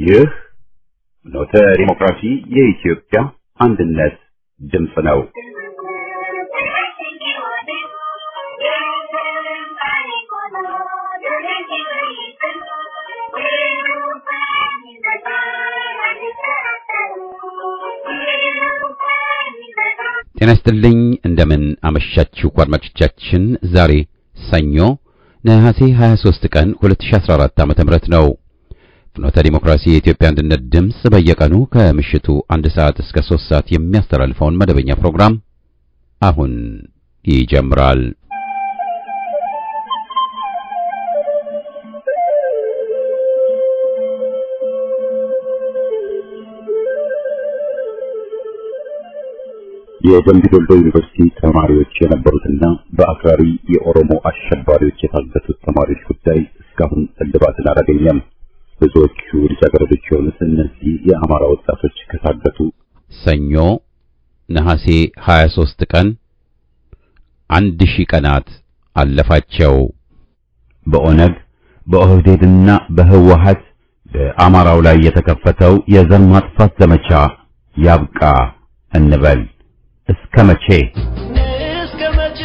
ይህ ኖተ ዲሞክራሲ የኢትዮጵያ አንድነት ድምፅ ነው። ጤና ይስጥልኝ እንደምን አመሻችሁ አድማጮቻችን። ዛሬ ሰኞ ነሐሴ 23 ቀን 2014 ዓ.ም ነው። ፍኖተ ዲሞክራሲ የኢትዮጵያ አንድነት ድምፅ በየቀኑ ከምሽቱ አንድ ሰዓት እስከ 3 ሰዓት የሚያስተላልፈውን መደበኛ ፕሮግራም አሁን ይጀምራል። የደምቢ ዶሎ ዩኒቨርሲቲ ተማሪዎች የነበሩትና በአክራሪ የኦሮሞ አሸባሪዎች የታገቱት ተማሪዎች ጉዳይ እስካሁን እልባትን አላገኘም። ብዙዎቹ ልጃገረዶች የሆኑት እነዚህ የአማራ ወጣቶች ከታገቱ ሰኞ ነሐሴ 23 ቀን አንድ ሺህ ቀናት አለፋቸው። በኦነግ በኦህዴድና በህወሀት በአማራው ላይ የተከፈተው የዘር ማጥፋት ዘመቻ ያብቃ እንበል። እስከ መቼ እስከ መቼ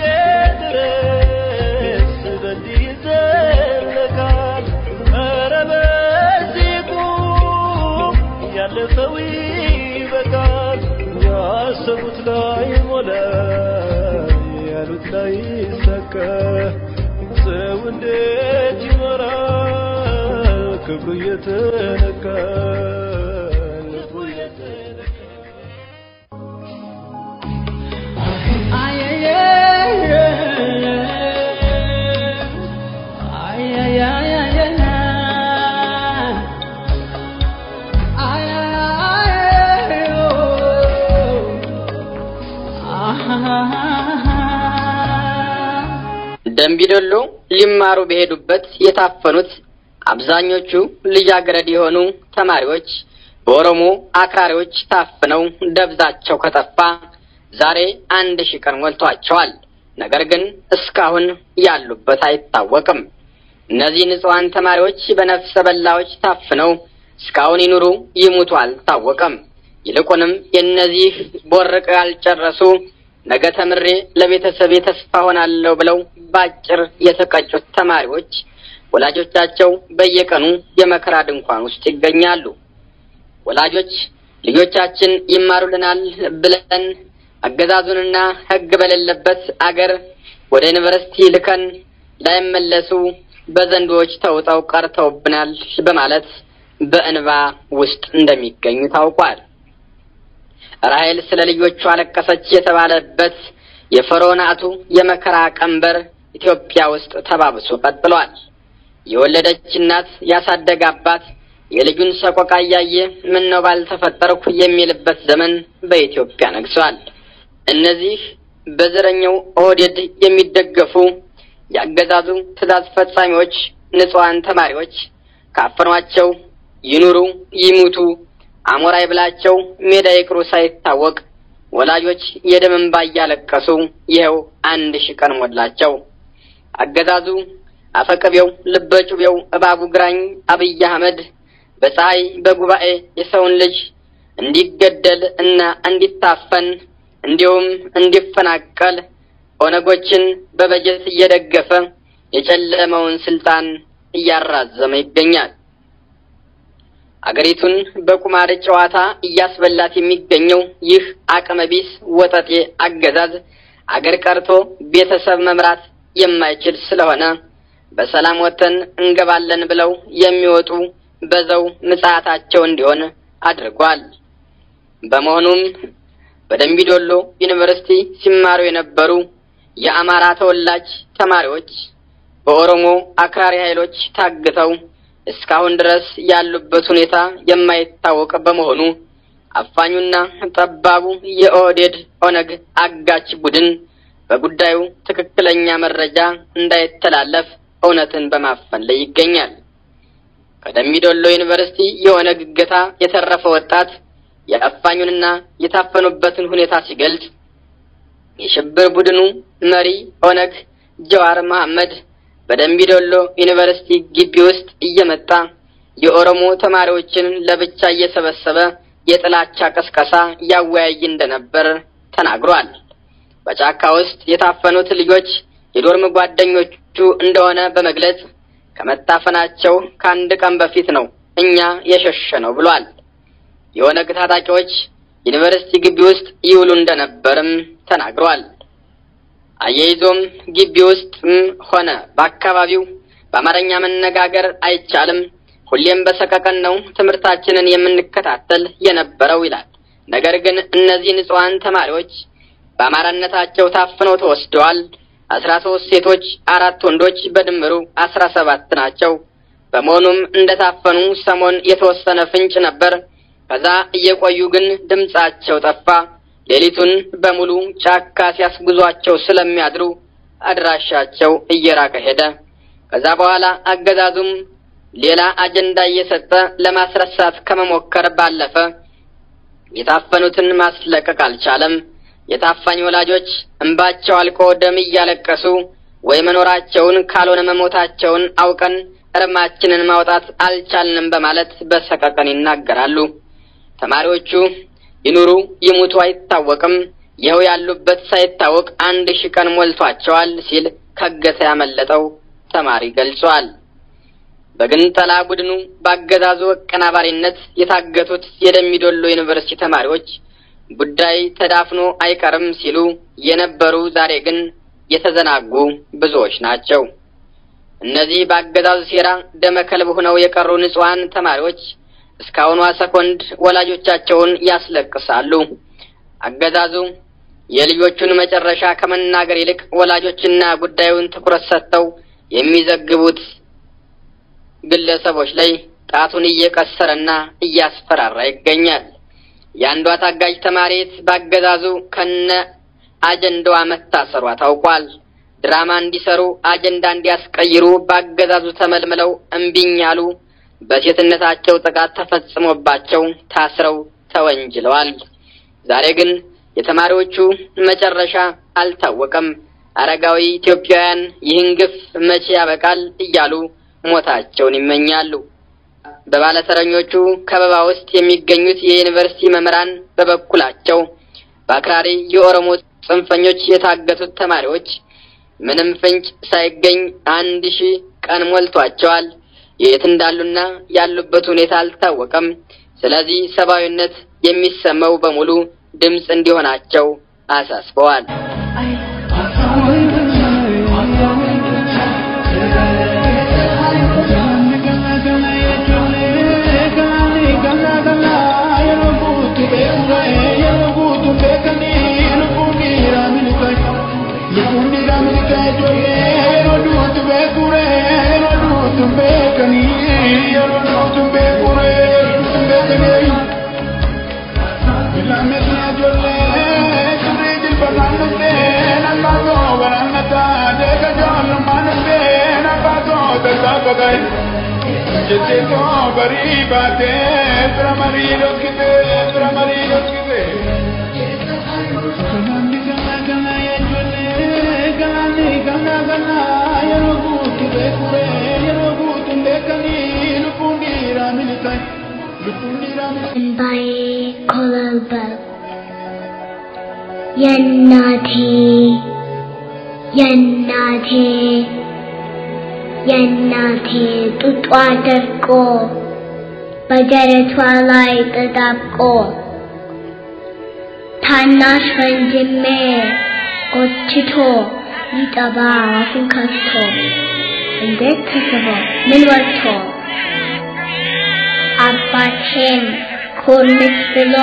ድረስ በዚህ ይዘለቃል? ኧረ በዚህ ቁም፣ ያለፈው ይበቃል። ያሰቡት ላይ ሞላ፣ ያሉት ላይ ሰካ። ሰው እንዴት ይኖራል? ክብሩ እየተነካ ልቡ እየተነካ ደምቢዶሎ ሊማሩ በሄዱበት የታፈኑት አብዛኞቹ ልጃገረድ የሆኑ ተማሪዎች በኦሮሞ አክራሪዎች ታፍነው ደብዛቸው ከጠፋ ዛሬ አንድ ሺህ ቀን ሞልቷቸዋል። ነገር ግን እስካሁን ያሉበት አይታወቅም። እነዚህ ንጹሐን ተማሪዎች በነፍሰ በላዎች ታፍነው እስካሁን ይኑሩ ይሙቱ አልታወቀም። ይልቁንም የእነዚህ ቦርቅ ያልጨረሱ ነገ ተምሬ ለቤተሰቤ ተስፋ ሆናለሁ ብለው ባጭር የተቀጩት ተማሪዎች ወላጆቻቸው በየቀኑ የመከራ ድንኳን ውስጥ ይገኛሉ። ወላጆች ልጆቻችን ይማሩልናል ብለን አገዛዙንና ሕግ በሌለበት አገር ወደ ዩኒቨርሲቲ ልከን ላይመለሱ በዘንዶዎች ተውጠው ቀርተውብናል በማለት በእንባ ውስጥ እንደሚገኙ ታውቋል። ራሔል ስለ ልጆቹ አለቀሰች የተባለበት የፈርዖናቱ የመከራ ቀንበር ኢትዮጵያ ውስጥ ተባብሶ ቀጥሏል። የወለደች እናት ያሳደገ አባት የልጁን ሰቆቃ እያየ ምን ነው ባልተፈጠርኩ የሚልበት ዘመን በኢትዮጵያ ነግሷል። እነዚህ በዘረኛው ኦህዴድ የሚደገፉ የአገዛዙ ትዕዛዝ ፈጻሚዎች ንጹሐን ተማሪዎች ካፈኗቸው ይኑሩ ይሙቱ አሞራ ይብላቸው ሜዳ ይቅሩ ሳይታወቅ ወላጆች የደም እንባ እያለቀሱ ይኸው አንድ ሺህ ቀን ሞላቸው። አገዛዙ አፈቀቤው ልበጩቤው እባቡ ግራኝ አብይ አህመድ በፀሐይ በጉባኤ የሰውን ልጅ እንዲገደል እና እንዲታፈን እንዲሁም እንዲፈናቀል ኦነጎችን በበጀት እየደገፈ የጨለመውን ስልጣን እያራዘመ ይገኛል። አገሪቱን በቁማር ጨዋታ እያስበላት የሚገኘው ይህ አቅመቢስ ወጠጤ አገዛዝ አገር ቀርቶ ቤተሰብ መምራት የማይችል ስለሆነ በሰላም ወጥተን እንገባለን ብለው የሚወጡ በዘው ምጽአታቸው እንዲሆን አድርጓል። በመሆኑም በደምቢዶሎ ዩኒቨርሲቲ ሲማሩ የነበሩ የአማራ ተወላጅ ተማሪዎች በኦሮሞ አክራሪ ኃይሎች ታግተው እስካሁን ድረስ ያሉበት ሁኔታ የማይታወቅ በመሆኑ አፋኙና ጠባቡ የኦህዴድ ኦነግ አጋች ቡድን በጉዳዩ ትክክለኛ መረጃ እንዳይተላለፍ እውነትን በማፈን ላይ ይገኛል። ከደምቢዶሎ ዩኒቨርሲቲ የኦነግ እገታ የተረፈ ወጣት የአፋኙንና የታፈኑበትን ሁኔታ ሲገልጽ የሽብር ቡድኑ መሪ ኦነግ ጀዋር መሐመድ በደምቢዶሎ ዩኒቨርሲቲ ግቢ ውስጥ እየመጣ የኦሮሞ ተማሪዎችን ለብቻ እየሰበሰበ የጥላቻ ቅስቀሳ ያወያይ እንደነበር ተናግሯል። በጫካ ውስጥ የታፈኑት ልጆች የዶርም ጓደኞቹ እንደሆነ በመግለጽ ከመታፈናቸው ከአንድ ቀን በፊት ነው እኛ የሸሸ ነው ብሏል። የኦነግ ታጣቂዎች ዩኒቨርሲቲ ግቢ ውስጥ ይውሉ እንደነበርም ተናግሯል። አያይዞም ግቢ ውስጥም ሆነ በአካባቢው በአማርኛ መነጋገር አይቻልም፣ ሁሌም በሰቀቀን ነው ትምህርታችንን የምንከታተል የነበረው ይላል። ነገር ግን እነዚህ ንጹሐን ተማሪዎች በአማራነታቸው ታፍነው ተወስደዋል። አስራ ሶስት ሴቶች፣ አራት ወንዶች በድምሩ አስራ ሰባት ናቸው። በመሆኑም እንደታፈኑ ሰሞን የተወሰነ ፍንጭ ነበር። ከዛ እየቆዩ ግን ድምጻቸው ጠፋ። ሌሊቱን በሙሉ ጫካ ሲያስጉዟቸው ስለሚያድሩ አድራሻቸው እየራቀ ሄደ። ከዛ በኋላ አገዛዙም ሌላ አጀንዳ እየሰጠ ለማስረሳት ከመሞከር ባለፈ የታፈኑትን ማስለቀቅ አልቻለም። የታፋኝ ወላጆች እንባቸው አልቆ ደም እያለቀሱ ወይ መኖራቸውን ካልሆነ መሞታቸውን አውቀን እርማችንን ማውጣት አልቻልንም በማለት በሰቀቀን ይናገራሉ። ተማሪዎቹ ይኑሩ ይሙቱ አይታወቅም፣ ይኸው ያሉበት ሳይታወቅ አንድ ሺህ ቀን ሞልቷቸዋል ሲል ከገተ ያመለጠው ተማሪ ገልጿል። በግንጠላ ቡድኑ በአገዛዙ አቀናባሪነት የታገቱት የደሚዶሎ ዩኒቨርሲቲ ተማሪዎች ጉዳይ ተዳፍኖ አይቀርም ሲሉ የነበሩ ዛሬ ግን የተዘናጉ ብዙዎች ናቸው። እነዚህ በአገዛዙ ሴራ ደመከልብ ሆነው የቀሩ ንጹሐን ተማሪዎች እስካሁኗ ሰኮንድ ወላጆቻቸውን ያስለቅሳሉ። አገዛዙ የልጆቹን መጨረሻ ከመናገር ይልቅ ወላጆችና ጉዳዩን ትኩረት ሰጥተው የሚዘግቡት ግለሰቦች ላይ ጣቱን እየቀሰረና እያስፈራራ ይገኛል። የአንዷ ታጋጅ ተማሪት በአገዛዙ ከነ አጀንዳዋ መታሰሯ ታውቋል። ድራማ እንዲሰሩ አጀንዳ እንዲያስቀይሩ በአገዛዙ ተመልምለው እምቢኝ ያሉ በሴትነታቸው ጥቃት ተፈጽሞባቸው ታስረው ተወንጅለዋል። ዛሬ ግን የተማሪዎቹ መጨረሻ አልታወቀም። አረጋዊ ኢትዮጵያውያን ይህን ግፍ መቼ ያበቃል እያሉ ሞታቸውን ይመኛሉ። በባለተረኞቹ ከበባ ውስጥ የሚገኙት የዩኒቨርሲቲ መምህራን በበኩላቸው በአክራሪ የኦሮሞ ጽንፈኞች የታገቱት ተማሪዎች ምንም ፍንጭ ሳይገኝ አንድ ሺህ ቀን ሞልቷቸዋል። የት እንዳሉና ያሉበት ሁኔታ አልታወቀም። ስለዚህ ሰብአዊነት የሚሰማው በሙሉ ድምፅ እንዲሆናቸው አሳስበዋል። Jete bari baate pramari lokite pramari lokite Kanani kana kana ya jole kanani kana kana ya rogu tube kure ya rogu tunde kani lupundi ramili kai lupundi ramili by Colorado የእናቴ የእናቴ የእናቴ ጡጧ ደርቆ በደረቷ ላይ ተጣብቆ ታናሽ ወንድሜ ጎትቶ ሊጠባ አፉን ከፍቶ እንዴት ተስቦ ምን ወጥቶ አባቴም ኮርምስ ብሎ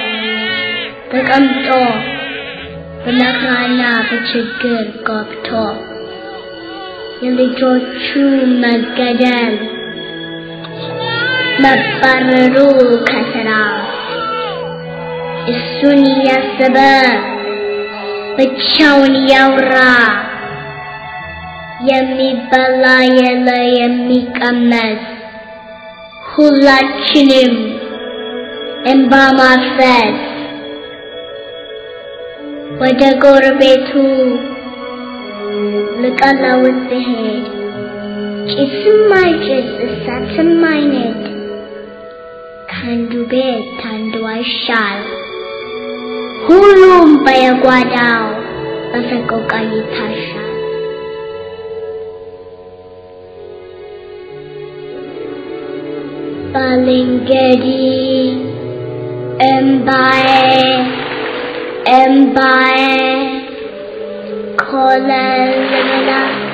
ተቀምጦ በመከራና በችግር ገብቶ የልጆቹ መገደል መባረሩ ከስራ እሱን እያሰበ ብቻውን እያወራ የሚበላ የለ የሚቀመስ ሁላችንም እንባ ማፍሰስ ወደ ጎረቤቱ ልቀለውት ብሄድ ጭስም አይጭስ እሳትም አይነድ ከአንዱ ቤት አንዱ አይሻል ሁሉም በየጓዳው በሰቆቃ ይታሻል። ባልንጀሪ እምባዬ እምባዬ ኮለል ብላ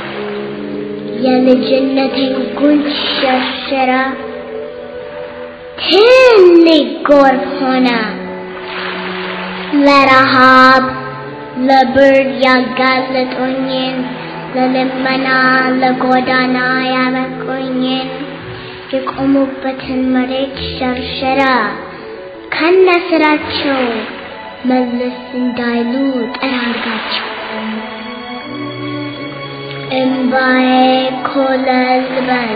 የልጅነቴን ጉንጭ ሸርሽራ ትልቅ ጎርፍ ሆነ ለረሃብ ለብርድ ያጋለጡኝን ለልመና ለጎዳና ያበቁኝን የቆሙበትን መሬት ሸርሸራ ከነ ስራቸው መለስ እንዳይሉ ጠራጋቸው። እምባዬ ኮለል በል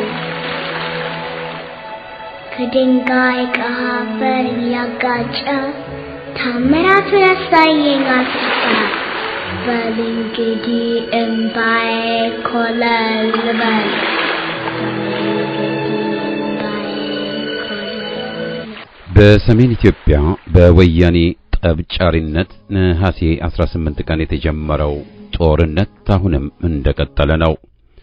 ከድንጋይ ከአፈር እያጋጨ ታምራቱን ያሳየኝ አስፋ በል እንግዲህ እምባዬ ኮለል በል በሰሜን ኢትዮጵያ በወያኔ ጠብጫሪነት ነሐሴ 18 ቀን የተጀመረው ጦርነት አሁንም እንደቀጠለ ነው።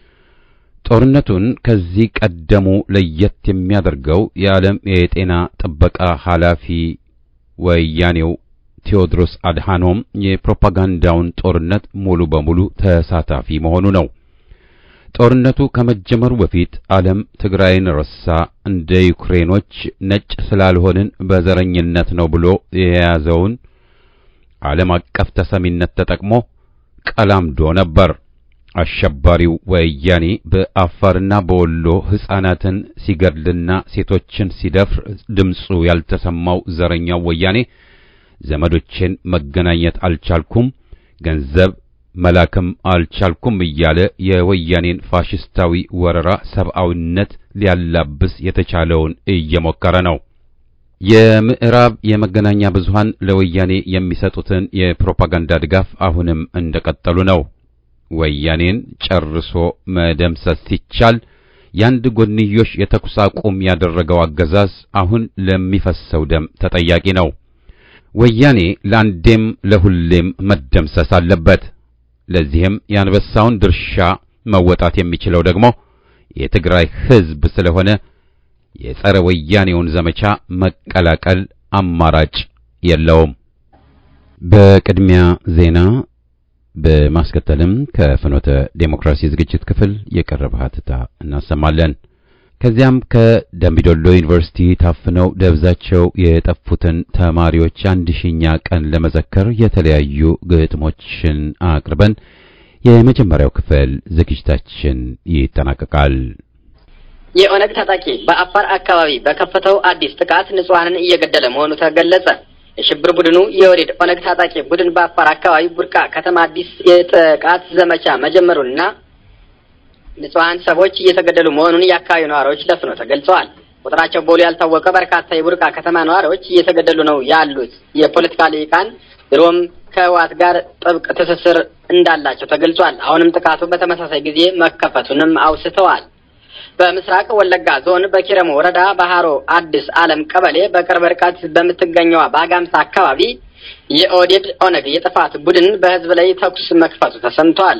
ጦርነቱን ከዚህ ቀደሙ ለየት የሚያደርገው የዓለም የጤና ጥበቃ ኃላፊ ወያኔው ቴዎድሮስ አድሃኖም የፕሮፓጋንዳውን ጦርነት ሙሉ በሙሉ ተሳታፊ መሆኑ ነው። ጦርነቱ ከመጀመሩ በፊት ዓለም ትግራይን ረሳ፣ እንደ ዩክሬኖች ነጭ ስላልሆንን በዘረኝነት ነው ብሎ የያዘውን ዓለም አቀፍ ተሰሚነት ተጠቅሞ ቀላምዶ ነበር። አሸባሪው ወያኔ በአፋርና በወሎ ሕፃናትን ሲገድልና ሴቶችን ሲደፍር ድምፁ ያልተሰማው ዘረኛው ወያኔ ዘመዶቼን መገናኘት አልቻልኩም፣ ገንዘብ መላክም አልቻልኩም እያለ የወያኔን ፋሽስታዊ ወረራ ሰብአዊነት ሊያላብስ የተቻለውን እየሞከረ ነው። የምዕራብ የመገናኛ ብዙሃን ለወያኔ የሚሰጡትን የፕሮፓጋንዳ ድጋፍ አሁንም እንደቀጠሉ ነው። ወያኔን ጨርሶ መደምሰስ ሲቻል ያንድ ጎንዮሽ የተኩስ አቁም ያደረገው አገዛዝ አሁን ለሚፈሰው ደም ተጠያቂ ነው። ወያኔ ለአንዴም ለሁሌም መደምሰስ አለበት። ለዚህም የአንበሳውን ድርሻ መወጣት የሚችለው ደግሞ የትግራይ ሕዝብ ስለሆነ የጸረ ወያኔውን ዘመቻ መቀላቀል አማራጭ የለውም። በቅድሚያ ዜና በማስከተልም ከፍኖተ ዴሞክራሲ ዝግጅት ክፍል የቀረበ ሀተታ እናሰማለን። ከዚያም ከደምቢዶሎ ዩኒቨርሲቲ ታፍነው ደብዛቸው የጠፉትን ተማሪዎች አንድ ሺኛ ቀን ለመዘከር የተለያዩ ግጥሞችን አቅርበን የመጀመሪያው ክፍል ዝግጅታችን ይጠናቀቃል። የኦነግ ታጣቂ በአፋር አካባቢ በከፈተው አዲስ ጥቃት ንጹሐንን እየገደለ መሆኑ ተገለጸ። የሽብር ቡድኑ የወሬድ ኦነግ ታጣቂ ቡድን በአፋር አካባቢ ቡርቃ ከተማ አዲስ የጥቃት ዘመቻ መጀመሩንና ንጹሐን ሰዎች እየተገደሉ መሆኑን የአካባቢው ነዋሪዎች ለፍኖ ተገልጸዋል። ቁጥራቸው በውል ያልታወቀ በርካታ የቡርቃ ከተማ ነዋሪዎች እየተገደሉ ነው ያሉት የፖለቲካ ልሂቃን ድሮም ከህወሓት ጋር ጥብቅ ትስስር እንዳላቸው ተገልጿል። አሁንም ጥቃቱ በተመሳሳይ ጊዜ መከፈቱንም አውስተዋል። በምስራቅ ወለጋ ዞን በኪረሙ ወረዳ ባህሮ አዲስ ዓለም ቀበሌ በቅርብ ርቀት በምትገኘዋ በአጋምሳ አካባቢ የኦዴድ ኦነግ የጥፋት ቡድን በህዝብ ላይ ተኩስ መክፈቱ ተሰምቷል።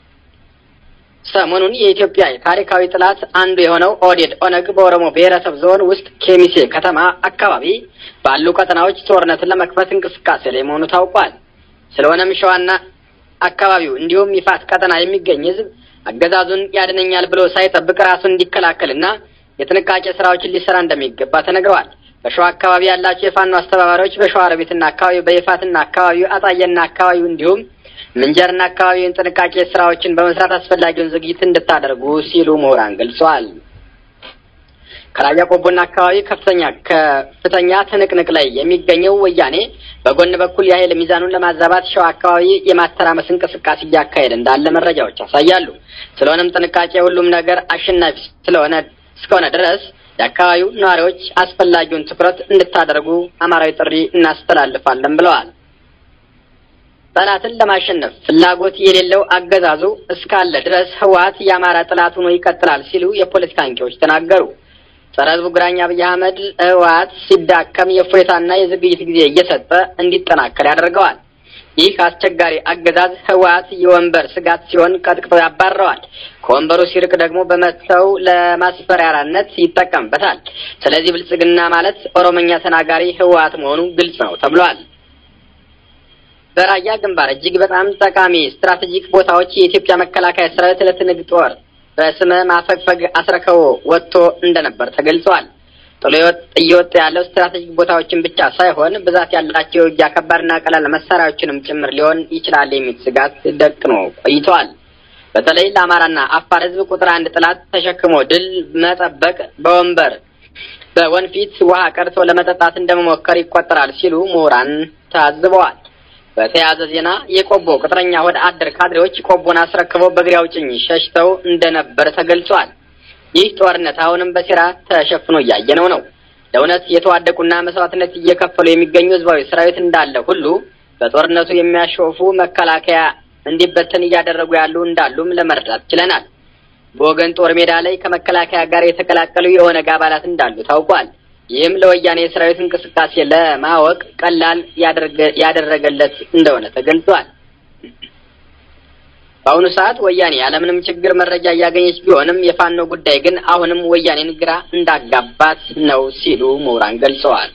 ሰሞኑን የኢትዮጵያ ታሪካዊ ጥላት አንዱ የሆነው ኦዴድ ኦነግ በኦሮሞ ብሔረሰብ ዞን ውስጥ ኬሚሴ ከተማ አካባቢ ባሉ ቀጠናዎች ጦርነትን ለመክፈት እንቅስቃሴ ላይ መሆኑ ታውቋል። ስለሆነም ሸዋና አካባቢው እንዲሁም ይፋት ቀጠና የሚገኝ ህዝብ አገዛዙን ያድነኛል ብሎ ሳይጠብቅ ራሱን እንዲከላከልና የጥንቃቄ ስራዎችን ሊሰራ እንደሚገባ ተነግረዋል። በሸዋ አካባቢ ያላቸው የፋኖ አስተባባሪዎች በሸዋሮቢትና አካባቢው በይፋትና አካባቢው አጣየና አካባቢው እንዲሁም ምንጀርና አካባቢውን ጥንቃቄ ስራዎችን በመስራት አስፈላጊውን ዝግጅት እንድታደርጉ ሲሉ ምሁራን ገልጸዋል። ከራያ ቆቦና አካባቢ ከፍተኛ ከፍተኛ ትንቅንቅ ላይ የሚገኘው ወያኔ በጎን በኩል የኃይል ሚዛኑን ለማዛባት ሸዋ አካባቢ የማተራመስ እንቅስቃሴ እያካሄደ እንዳለ መረጃዎች ያሳያሉ። ስለሆነም ጥንቃቄ ሁሉም ነገር አሸናፊ ስለሆነ እስከሆነ ድረስ የአካባቢው ነዋሪዎች አስፈላጊውን ትኩረት እንድታደርጉ አማራዊ ጥሪ እናስተላልፋለን ብለዋል። ጠላትን ለማሸነፍ ፍላጎት የሌለው አገዛዙ እስካለ ድረስ ህወሓት የአማራ ጠላት ሆኖ ይቀጥላል ሲሉ የፖለቲካ አንቂዎች ተናገሩ። ጸረ ህዝቡ ግራኝ አብይ አህመድ ህወሓት ሲዳከም የእፎይታና የዝግጅት ጊዜ እየሰጠ እንዲጠናከር ያደርገዋል። ይህ አስቸጋሪ አገዛዝ ህወሓት የወንበር ስጋት ሲሆን ቀጥቅጦ ያባረዋል። ከወንበሩ ሲርቅ ደግሞ በመተው ለማስፈራሪያነት ይጠቀምበታል። ስለዚህ ብልጽግና ማለት ኦሮሞኛ ተናጋሪ ህወሓት መሆኑ ግልጽ ነው ተብሏል። በራያ ግንባር እጅግ በጣም ጠቃሚ ስትራቴጂክ ቦታዎች የኢትዮጵያ መከላከያ ሰራዊት ለትንግ ጦር በስመ ማፈግፈግ አስረክቦ ወጥቶ እንደነበር ተገልጿል። ጥሎ እየወጣ ያለው ስትራቴጂክ ቦታዎችን ብቻ ሳይሆን ብዛት ያላቸው የውጊያ ከባድና ቀላል መሳሪያዎችንም ጭምር ሊሆን ይችላል የሚል ስጋት ደቅኖ ቆይተዋል። በተለይ ለአማራና አፋር ህዝብ ቁጥር አንድ ጥላት ተሸክሞ ድል መጠበቅ በወንበር በወንፊት ውሃ ቀድቶ ለመጠጣት እንደመሞከር ይቆጠራል ሲሉ ምሁራን ታዝበዋል። በተያያዘ ዜና የቆቦ ቅጥረኛ ወደ አደር ካድሬዎች ቆቦን አስረክበው በእግሬ አውጭኝ ሸሽተው እንደነበር ተገልጿል። ይህ ጦርነት አሁንም በሴራ ተሸፍኖ እያየነው ነው። ለእውነት የተዋደቁና መስዋዕትነት እየከፈሉ የሚገኙ ህዝባዊ ሰራዊት እንዳለ ሁሉ በጦርነቱ የሚያሾፉ መከላከያ እንዲበተን እያደረጉ ያሉ እንዳሉም ለመረዳት ችለናል። በወገን ጦር ሜዳ ላይ ከመከላከያ ጋር የተቀላቀሉ የኦነግ አባላት እንዳሉ ታውቋል። ይህም ለወያኔ የሰራዊት እንቅስቃሴ ለማወቅ ቀላል ያደረገለት እንደሆነ ተገልጿል። በአሁኑ ሰዓት ወያኔ ያለምንም ችግር መረጃ እያገኘች ቢሆንም የፋኖ ጉዳይ ግን አሁንም ወያኔን ግራ እንዳጋባት ነው ሲሉ ምሁራን ገልጸዋል።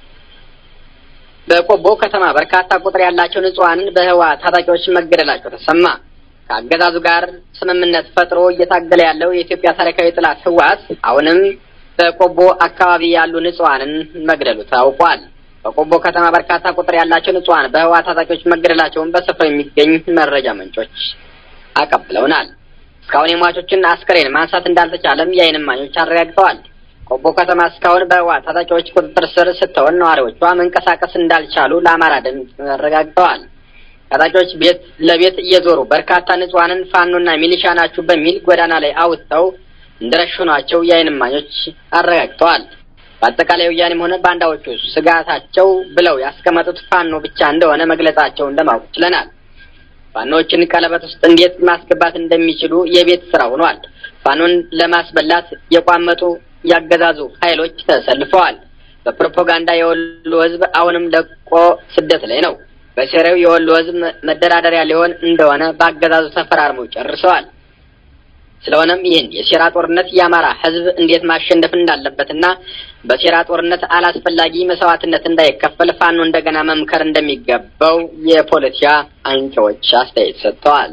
በቆቦ ከተማ በርካታ ቁጥር ያላቸው ንጹሐንን በህወሓት ታጣቂዎች መገደላቸው ተሰማ። ከአገዛዙ ጋር ስምምነት ፈጥሮ እየታገለ ያለው የኢትዮጵያ ታሪካዊ ጠላት ህወሓት አሁንም በቆቦ አካባቢ ያሉ ንጹሐንን መግደሉ ታውቋል። በቆቦ ከተማ በርካታ ቁጥር ያላቸው ንጹሐን በህወሓት ታጣቂዎች መገደላቸውን በስፍራው የሚገኝ መረጃ ምንጮች አቀብለውናል። እስካሁን የሟቾችን አስከሬን ማንሳት እንዳልተቻለም የዓይን እማኞች አረጋግጠዋል። ቆቦ ከተማ እስካሁን በህወሓት ታጣቂዎች ቁጥጥር ስር ስትሆን ነዋሪዎቿ መንቀሳቀስ እንዳልቻሉ ለአማራ ድምፅ አረጋግጠዋል። ታጣቂዎች ቤት ለቤት እየዞሩ በርካታ ንጹሐንን ፋኖና ሚሊሻ ናችሁ በሚል ጎዳና ላይ አውጥተው እንደረሸኗቸው የዓይን እማኞች አረጋግጠዋል። በአጠቃላይ ወያኔም ሆነ ባንዳዎቹ ስጋታቸው ብለው ያስቀመጡት ፋኖ ብቻ እንደሆነ መግለጻቸውን ለማወቅ ችለናል። ፋኖችን ቀለበት ውስጥ እንዴት ማስገባት እንደሚችሉ የቤት ስራ ሆኗል። ፋኖን ለማስበላት የቋመጡ ያገዛዙ ኃይሎች ተሰልፈዋል። በፕሮፓጋንዳ የወሎ ህዝብ አሁንም ለቆ ስደት ላይ ነው። በሴሬው የወሎ ህዝብ መደራደሪያ ሊሆን እንደሆነ በአገዛዙ ተፈራርመው ጨርሰዋል። ስለሆነም ይህን የሴራ ጦርነት የአማራ ህዝብ እንዴት ማሸነፍ እንዳለበትና በሴራ ጦርነት አላስፈላጊ መስዋዕትነት እንዳይከፈል ፋኖ እንደገና መምከር እንደሚገባው የፖለቲካ አንቂዎች አስተያየት ሰጥተዋል።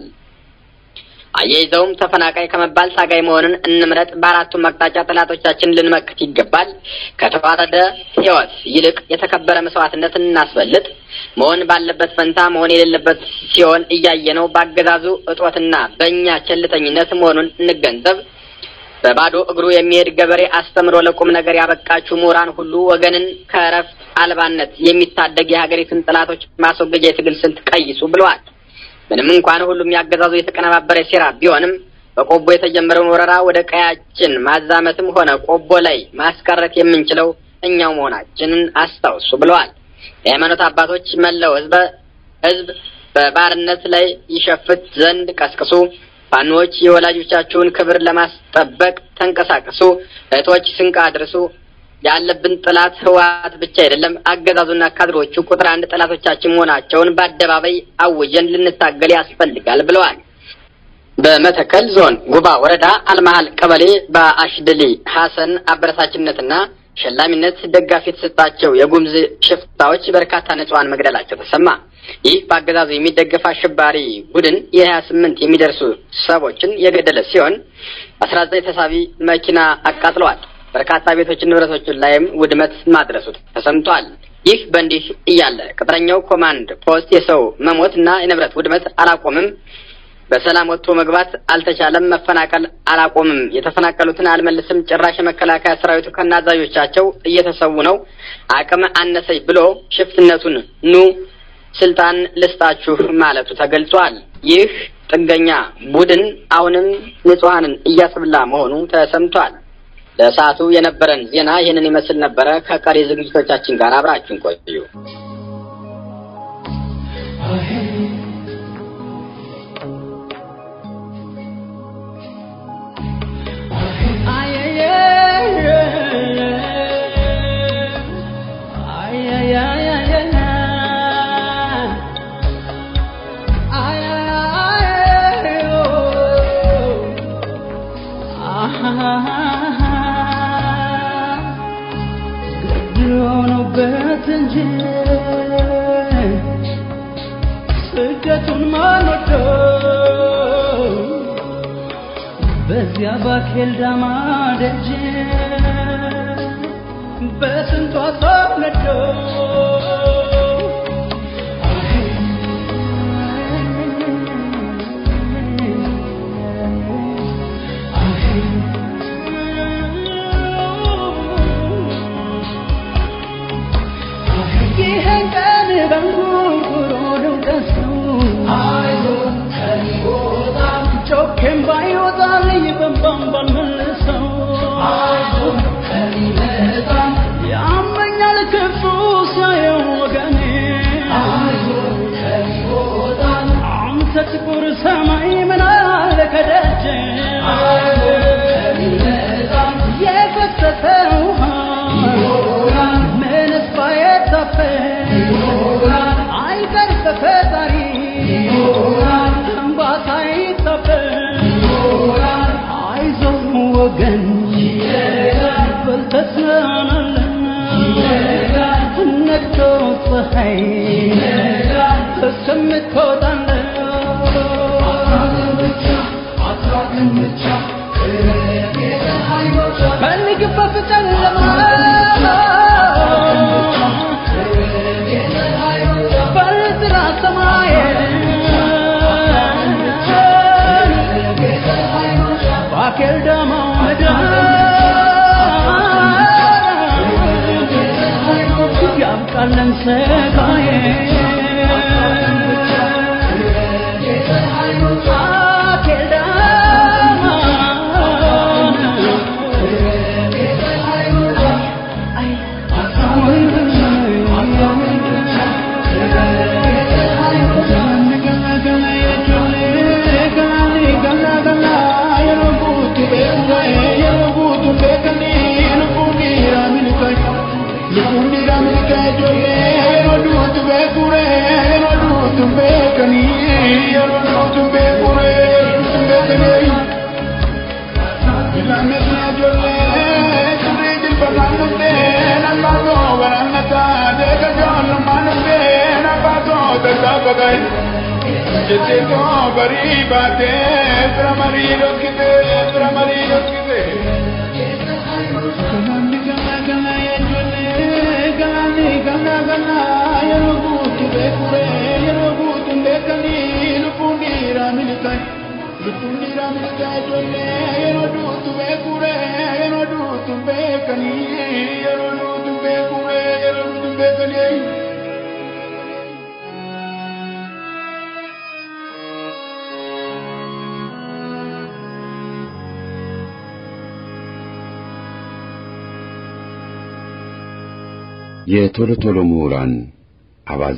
አያይዘውም ተፈናቃይ ከመባል ታጋይ መሆንን እንምረጥ፣ በአራቱም አቅጣጫ ጠላቶቻችን ልንመክት ይገባል፣ ከተዋረደ ህይወት ይልቅ የተከበረ መስዋዕትነት እናስበልጥ፣ መሆን ባለበት ፈንታ መሆን የሌለበት ሲሆን እያየነው በአገዛዙ እጦትና በእኛ ቸልተኝነት መሆኑን እንገንዘብ። በባዶ እግሩ የሚሄድ ገበሬ አስተምሮ ለቁም ነገር ያበቃችሁ ምሁራን ሁሉ ወገንን ከእረፍት አልባነት የሚታደግ የሀገሪቱን ጠላቶች ማስወገጃ የትግል ስልት ቀይሱ ብለዋል። ምንም እንኳን ሁሉም ያገዛዙ የተቀነባበረ ሴራ ቢሆንም በቆቦ የተጀመረውን ወረራ ወደ ቀያችን ማዛመትም ሆነ ቆቦ ላይ ማስቀረት የምንችለው እኛው መሆናችንን አስታውሱ ብለዋል። የሃይማኖት አባቶች መላው ህዝበ ህዝብ በባርነት ላይ ይሸፍት ዘንድ ቀስቅሱ። ፋኖች የወላጆቻችሁን ክብር ለማስጠበቅ ተንቀሳቀሱ። እህቶች ስንቅ አድርሱ። ያለብን ጠላት ህወሓት ብቻ አይደለም፣ አገዛዙና ካድሮቹ ቁጥር አንድ ጠላቶቻችን መሆናቸውን በአደባባይ አውጀን ልንታገል ያስፈልጋል ብለዋል። በመተከል ዞን ጉባ ወረዳ አልመሀል ቀበሌ በአሽድሊ ሀሰን አበረታችነትና ሸላሚነት ደጋፊ የተሰጣቸው የጉምዝ ሽፍታዎች በርካታ ንጹሐን መግደላቸው ተሰማ። ይህ በአገዛዙ የሚደገፍ አሸባሪ ቡድን የሀያ ስምንት የሚደርሱ ሰዎችን የገደለ ሲሆን አስራ ዘጠኝ ተሳቢ መኪና አቃጥለዋል። በርካታ ቤቶችን ንብረቶችን ላይም ውድመት ማድረሱ ተሰምቷል። ይህ በእንዲህ እያለ ቅጥረኛው ኮማንድ ፖስት የሰው መሞት እና የንብረት ውድመት አላቆምም። በሰላም ወጥቶ መግባት አልተቻለም። መፈናቀል አላቆምም። የተፈናቀሉትን አልመልስም። ጭራሽ የመከላከያ ሰራዊቱ ከናዛዦቻቸው እየተሰዉ ነው። አቅም አነሰኝ ብሎ ሽፍትነቱን ኑ ስልጣን ልስጣችሁ ማለቱ ተገልጿል። ይህ ጥገኛ ቡድን አሁንም ንጹሐንን እያስብላ መሆኑ ተሰምቷል። ለሰዓቱ የነበረን ዜና ይህንን ይመስል ነበረ። ከቀሪ ዝግጅቶቻችን ጋር አብራችሁን ቆዩ። ሆኖበት እንጂ ስደቱን ማን ወደው በዚያ ባኬል ዳማ ደጅ በስንቷ ሰው ነዶ ይህን ቀን በንጉርጉሮ ነው ደስታው ጮኬም ባይወጣልኝ በንባም ባልመልሰው ያመኛል ክፉ ሳየው ወገኔ አንተ ጥቁር ሰማይ ምን አለ ከደጅ የፈሰሰ ውሃ ምንስ ባይታፈስ አይቀር በፈጣሪ እንባ ሳይታፈስ አይዞህ ወገን በል ተጽናናለህ ነግቶ ፀሐይ እስከምትወጣለህ ፈልግበት ጨለማ በጥራ ሰማይ ባኬል ዳማው ምድር ያብቃለን ሰቃዬ ባኬል Jetto bari bate, pramari rokkite, pramari rokkite. Ganni ganna ganna yejolle, ganni ganna ganna yero butu be kure, yero butu be kani, lupundi ramilikai, lupundi ramilikai jolle, yero dutu be kure, yero dutu be kani, yero dutu be kure, yero dutu be kani. የቶሎ ቶሎ ምሁራን አባዜ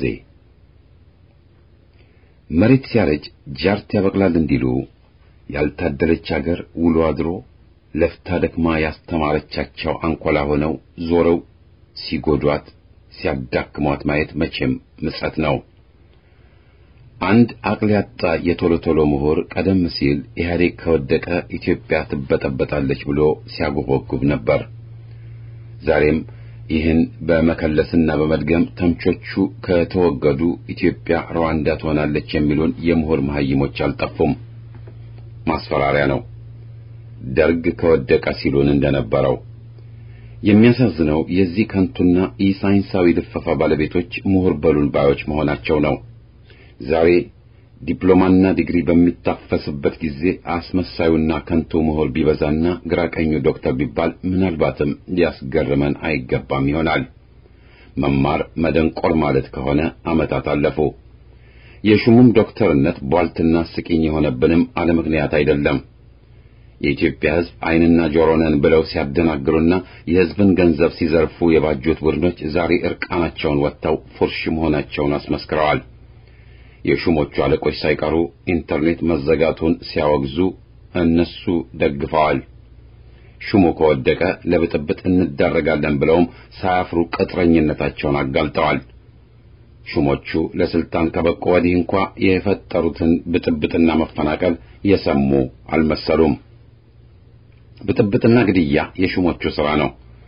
መሬት ሲያረጅ ጃርት ያበቅላል እንዲሉ ያልታደለች አገር ውሎ አድሮ ለፍታ ደክማ ያስተማረቻቸው አንኮላ ሆነው ዞረው ሲጎዷት ሲያዳክሟት ማየት መቼም ምጸት ነው። አንድ አቅል ያጣ የቶሎ ቶሎ ምሁር ቀደም ሲል ኢህአዴግ ከወደቀ ኢትዮጵያ ትበጠበጣለች ብሎ ሲያጎበጉብ ነበር። ዛሬም ይህን በመከለስና በመድገም ተምቾቹ ከተወገዱ ኢትዮጵያ ሩዋንዳ ትሆናለች የሚሉን የምሁር መሐይሞች አልጠፉም። ማስፈራሪያ ነው። ደርግ ከወደቀ ሲሉን እንደነበረው የሚያሳዝነው የዚህ ከንቱና ኢሳይንሳዊ ልፈፋ ባለቤቶች ምሁር በሉን ባዮች መሆናቸው ነው። ዛሬ ዲፕሎማና ዲግሪ በሚታፈስበት ጊዜ አስመሳዩና ከንቱ ምሁር ቢበዛና ግራ ቀኙ ዶክተር ቢባል ምናልባትም ሊያስገርመን አይገባም ይሆናል። መማር መደንቆር ማለት ከሆነ ዓመታት አለፉ። የሹሙም ዶክተርነት ቧልትና ስቂኝ የሆነብንም አለ ምክንያት አይደለም። የኢትዮጵያ ሕዝብ ዓይንና ጆሮ ነን ብለው ሲያደናግሩና የሕዝብን ገንዘብ ሲዘርፉ የባጁት ቡድኖች ዛሬ እርቃናቸውን ወጥተው ፉርሽ መሆናቸውን አስመስክረዋል። የሹሞቹ አለቆች ሳይቀሩ ኢንተርኔት መዘጋቱን ሲያወግዙ እነሱ ደግፈዋል። ሹሙ ከወደቀ ለብጥብጥ እንዳረጋለን ብለውም ሳያፍሩ ቅጥረኝነታቸውን አጋልጠዋል። ሹሞቹ ለስልጣን ከበቁ ወዲህ እንኳ የፈጠሩትን ብጥብጥና መፈናቀል የሰሙ አልመሰሉም። ብጥብጥና ግድያ የሹሞቹ ሥራ ነው።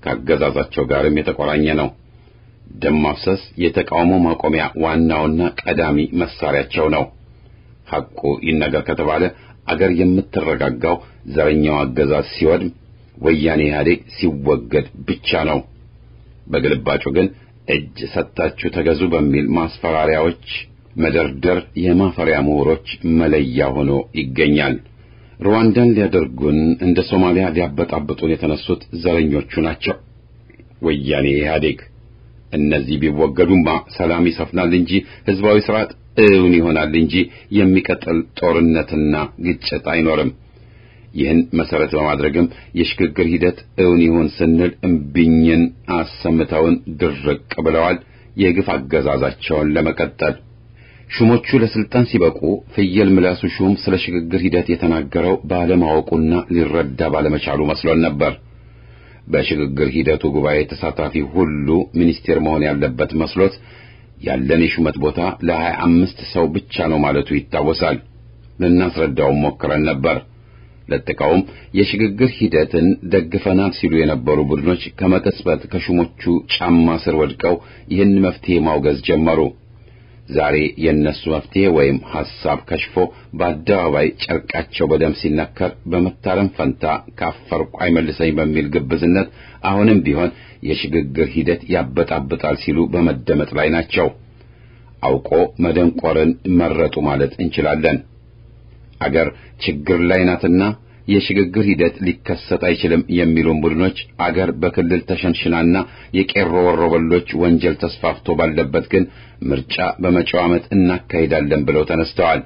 ከአገዛዛቸው ጋርም የተቆራኘ ነው። ደም ማፍሰስ የተቃውሞ ማቆሚያ ዋናውና ቀዳሚ መሳሪያቸው ነው። ሐቁ ይነገር ከተባለ አገር የምትረጋጋው ዘረኛው አገዛዝ ሲወድም፣ ወያኔ ኢህአዴግ ሲወገድ ብቻ ነው። በግልባጩ ግን እጅ ሰጥታችሁ ተገዙ በሚል ማስፈራሪያዎች መደርደር የማፈሪያ ምሁሮች መለያ ሆኖ ይገኛል። ሩዋንዳን ሊያደርጉን እንደ ሶማሊያ ሊያበጣብጡን የተነሱት ዘረኞቹ ናቸው። ወያኔ ኢህአዴግ እነዚህ ቢወገዱማ ሰላም ይሰፍናል እንጂ ህዝባዊ ስርዓት እውን ይሆናል እንጂ የሚቀጥል ጦርነትና ግጭት አይኖርም። ይህን መሰረት በማድረግም የሽግግር ሂደት እውን ይሁን ስንል እምቢኝን አሰምተውን ድርቅ ብለዋል። የግፍ አገዛዛቸውን ለመቀጠል ሹሞቹ ለስልጣን ሲበቁ ፍየል ምላሱ ሹም ስለ ሽግግር ሂደት የተናገረው ባለማወቁና ሊረዳ ባለመቻሉ መስሎን ነበር። በሽግግር ሂደቱ ጉባኤ ተሳታፊ ሁሉ ሚኒስቴር መሆን ያለበት መስሎት ያለን የሹመት ቦታ ለሀያ አምስት ሰው ብቻ ነው ማለቱ ይታወሳል። ልናስረዳውም ሞክረን ነበር። ለጥቀውም የሽግግር ሂደትን ደግፈናል ሲሉ የነበሩ ቡድኖች ከመቀጽበት ከሹሞቹ ጫማ ስር ወድቀው ይህን መፍትሄ ማውገዝ ጀመሩ። ዛሬ የእነሱ መፍትሄ ወይም ሐሳብ ከሽፎ በአደባባይ ጨርቃቸው በደም ሲነከር በመታረም ፈንታ ካፈርኩ አይመልሰኝ በሚል ግብዝነት አሁንም ቢሆን የሽግግር ሂደት ያበጣብጣል ሲሉ በመደመጥ ላይ ናቸው። አውቆ መደንቆርን መረጡ ማለት እንችላለን። አገር ችግር ላይ ናትና የሽግግር ሂደት ሊከሰት አይችልም የሚሉን ቡድኖች አገር በክልል ተሸንሽናና የቄሮ ወሮበሎች ወንጀል ተስፋፍቶ ባለበት ግን ምርጫ በመጪው ዓመት እናካሂዳለን ብለው ተነስተዋል።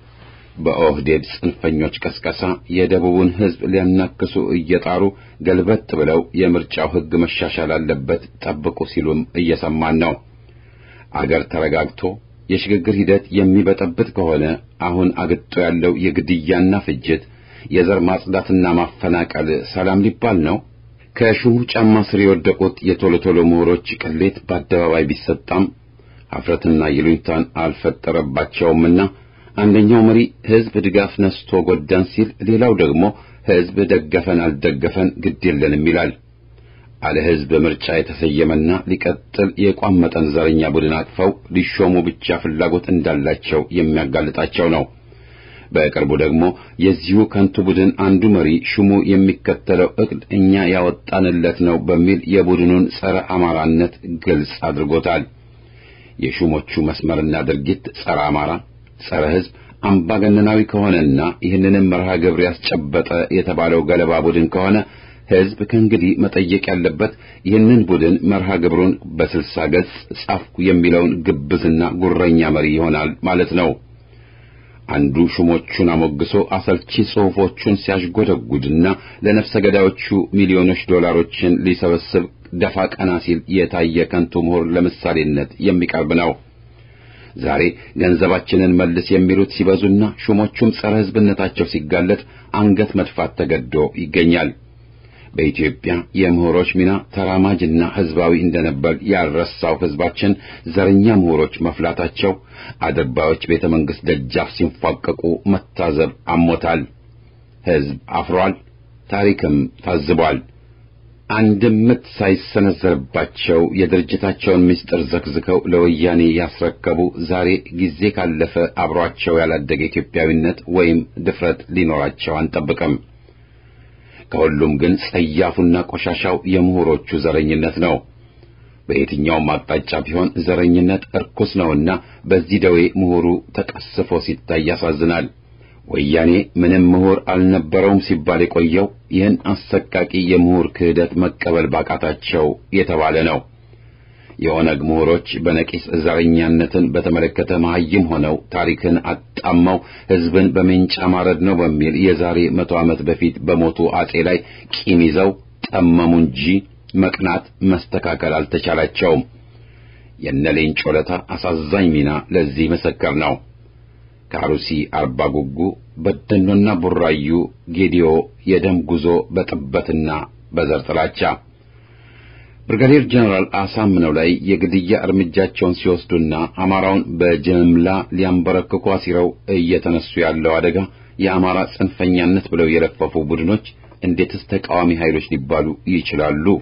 በኦህዴድ ጽንፈኞች ቀስቀሳ የደቡቡን ሕዝብ ሊያናክሱ እየጣሩ ገልበጥ ብለው የምርጫው ሕግ መሻሻል አለበት ጠብቁ ሲሉም እየሰማን ነው። አገር ተረጋግቶ የሽግግር ሂደት የሚበጠብጥ ከሆነ አሁን አግጦ ያለው የግድያና ፍጅት የዘር ማጽዳትና ማፈናቀል ሰላም ሊባል ነው? ከሹሙ ጫማ ስር የወደቁት የቶሎ ቶሎ ምሁሮች ቅሌት በአደባባይ ቢሰጣም ኀፍረትና ይሉኝታን አልፈጠረባቸውምና አንደኛው መሪ ሕዝብ ድጋፍ ነስቶ ጎዳን ሲል፣ ሌላው ደግሞ ሕዝብ ደገፈን አልደገፈን ግድ የለንም ይላል። አለ ሕዝብ ምርጫ የተሰየመና ሊቀጥል የቋመጠን ዘረኛ ቡድን አቅፈው ሊሾሙ ብቻ ፍላጎት እንዳላቸው የሚያጋልጣቸው ነው። በቅርቡ ደግሞ የዚሁ ከንቱ ቡድን አንዱ መሪ ሹሙ የሚከተለው ዕቅድ እኛ ያወጣንለት ነው በሚል የቡድኑን ጸረ አማራነት ግልጽ አድርጎታል። የሹሞቹ መስመርና ድርጊት ጸረ አማራ፣ ጸረ ሕዝብ፣ አምባገነናዊ ከሆነና ይህንንም መርሃ ግብር ያስጨበጠ የተባለው ገለባ ቡድን ከሆነ ሕዝብ ከእንግዲህ መጠየቅ ያለበት ይህንን ቡድን መርሃ ግብሩን በስልሳ ገጽ ጻፍኩ የሚለውን ግብዝና ጉረኛ መሪ ይሆናል ማለት ነው። አንዱ ሹሞቹን አሞግሶ አሰልቺ ጽሑፎቹን ሲያሽጎደጉድና ለነፍሰ ገዳዮቹ ሚሊዮኖች ዶላሮችን ሊሰበስብ ደፋ ቀና ሲል የታየ ከንቱ ምሁር ለምሳሌነት የሚቀርብ ነው። ዛሬ ገንዘባችንን መልስ የሚሉት ሲበዙና ሹሞቹም ጸረ ሕዝብነታቸው ሲጋለጥ አንገት መድፋት ተገዶ ይገኛል። በኢትዮጵያ የምሁሮች ሚና ተራማጅና ሕዝባዊ እንደነበር ያልረሳው ሕዝባችን ዘረኛ ምሁሮች መፍላታቸው አድርባዮች ቤተ መንግሥት ደጃፍ ሲንፏቀቁ መታዘብ አሞታል። ሕዝብ አፍሯል። ታሪክም ታዝቧል። አንድም ምት ሳይሰነዘርባቸው የድርጅታቸውን ምስጢር ዘክዝከው ለወያኔ ያስረከቡ ዛሬ ጊዜ ካለፈ አብሯቸው ያላደገ ኢትዮጵያዊነት ወይም ድፍረት ሊኖራቸው አንጠብቅም። ከሁሉም ግን ጸያፉና ቆሻሻው የምሁሮቹ ዘረኝነት ነው። በየትኛውም አቅጣጫ ቢሆን ዘረኝነት እርኩስ ነውና በዚህ ደዌ ምሁሩ ተቀስፎ ሲታይ ያሳዝናል። ወያኔ ምንም ምሁር አልነበረውም ሲባል የቆየው ይህን አሰቃቂ የምሁር ክህደት መቀበል ባቃታቸው የተባለ ነው። የኦነግ ምሁሮች በነቂስ ዘረኛነትን በተመለከተ መሐይም ሆነው ታሪክን አጣመው ሕዝብን በሜንጫ ማረድ ነው በሚል የዛሬ መቶ ዓመት በፊት በሞቱ አጼ ላይ ቂም ይዘው ጠመሙ እንጂ መቅናት መስተካከል አልተቻላቸውም። የነ ሌንጮ ለታ አሳዛኝ ሚና ለዚህ ምስክር ነው። ከአሩሲ አርባ ጉጉ፣ በደኖና ቡራዩ ጌዲዮ የደም ጉዞ በጥበትና በዘር ጥላቻ ብርጋዴር ጀነራል አሳምነው ላይ የግድያ እርምጃቸውን ሲወስዱና አማራውን በጅምላ ሊያንበረክኩ አሲረው እየተነሱ ያለው አደጋ የአማራ ጽንፈኛነት ብለው የለፈፉ ቡድኖች እንዴትስ ተቃዋሚ ኃይሎች ሊባሉ ይችላሉ?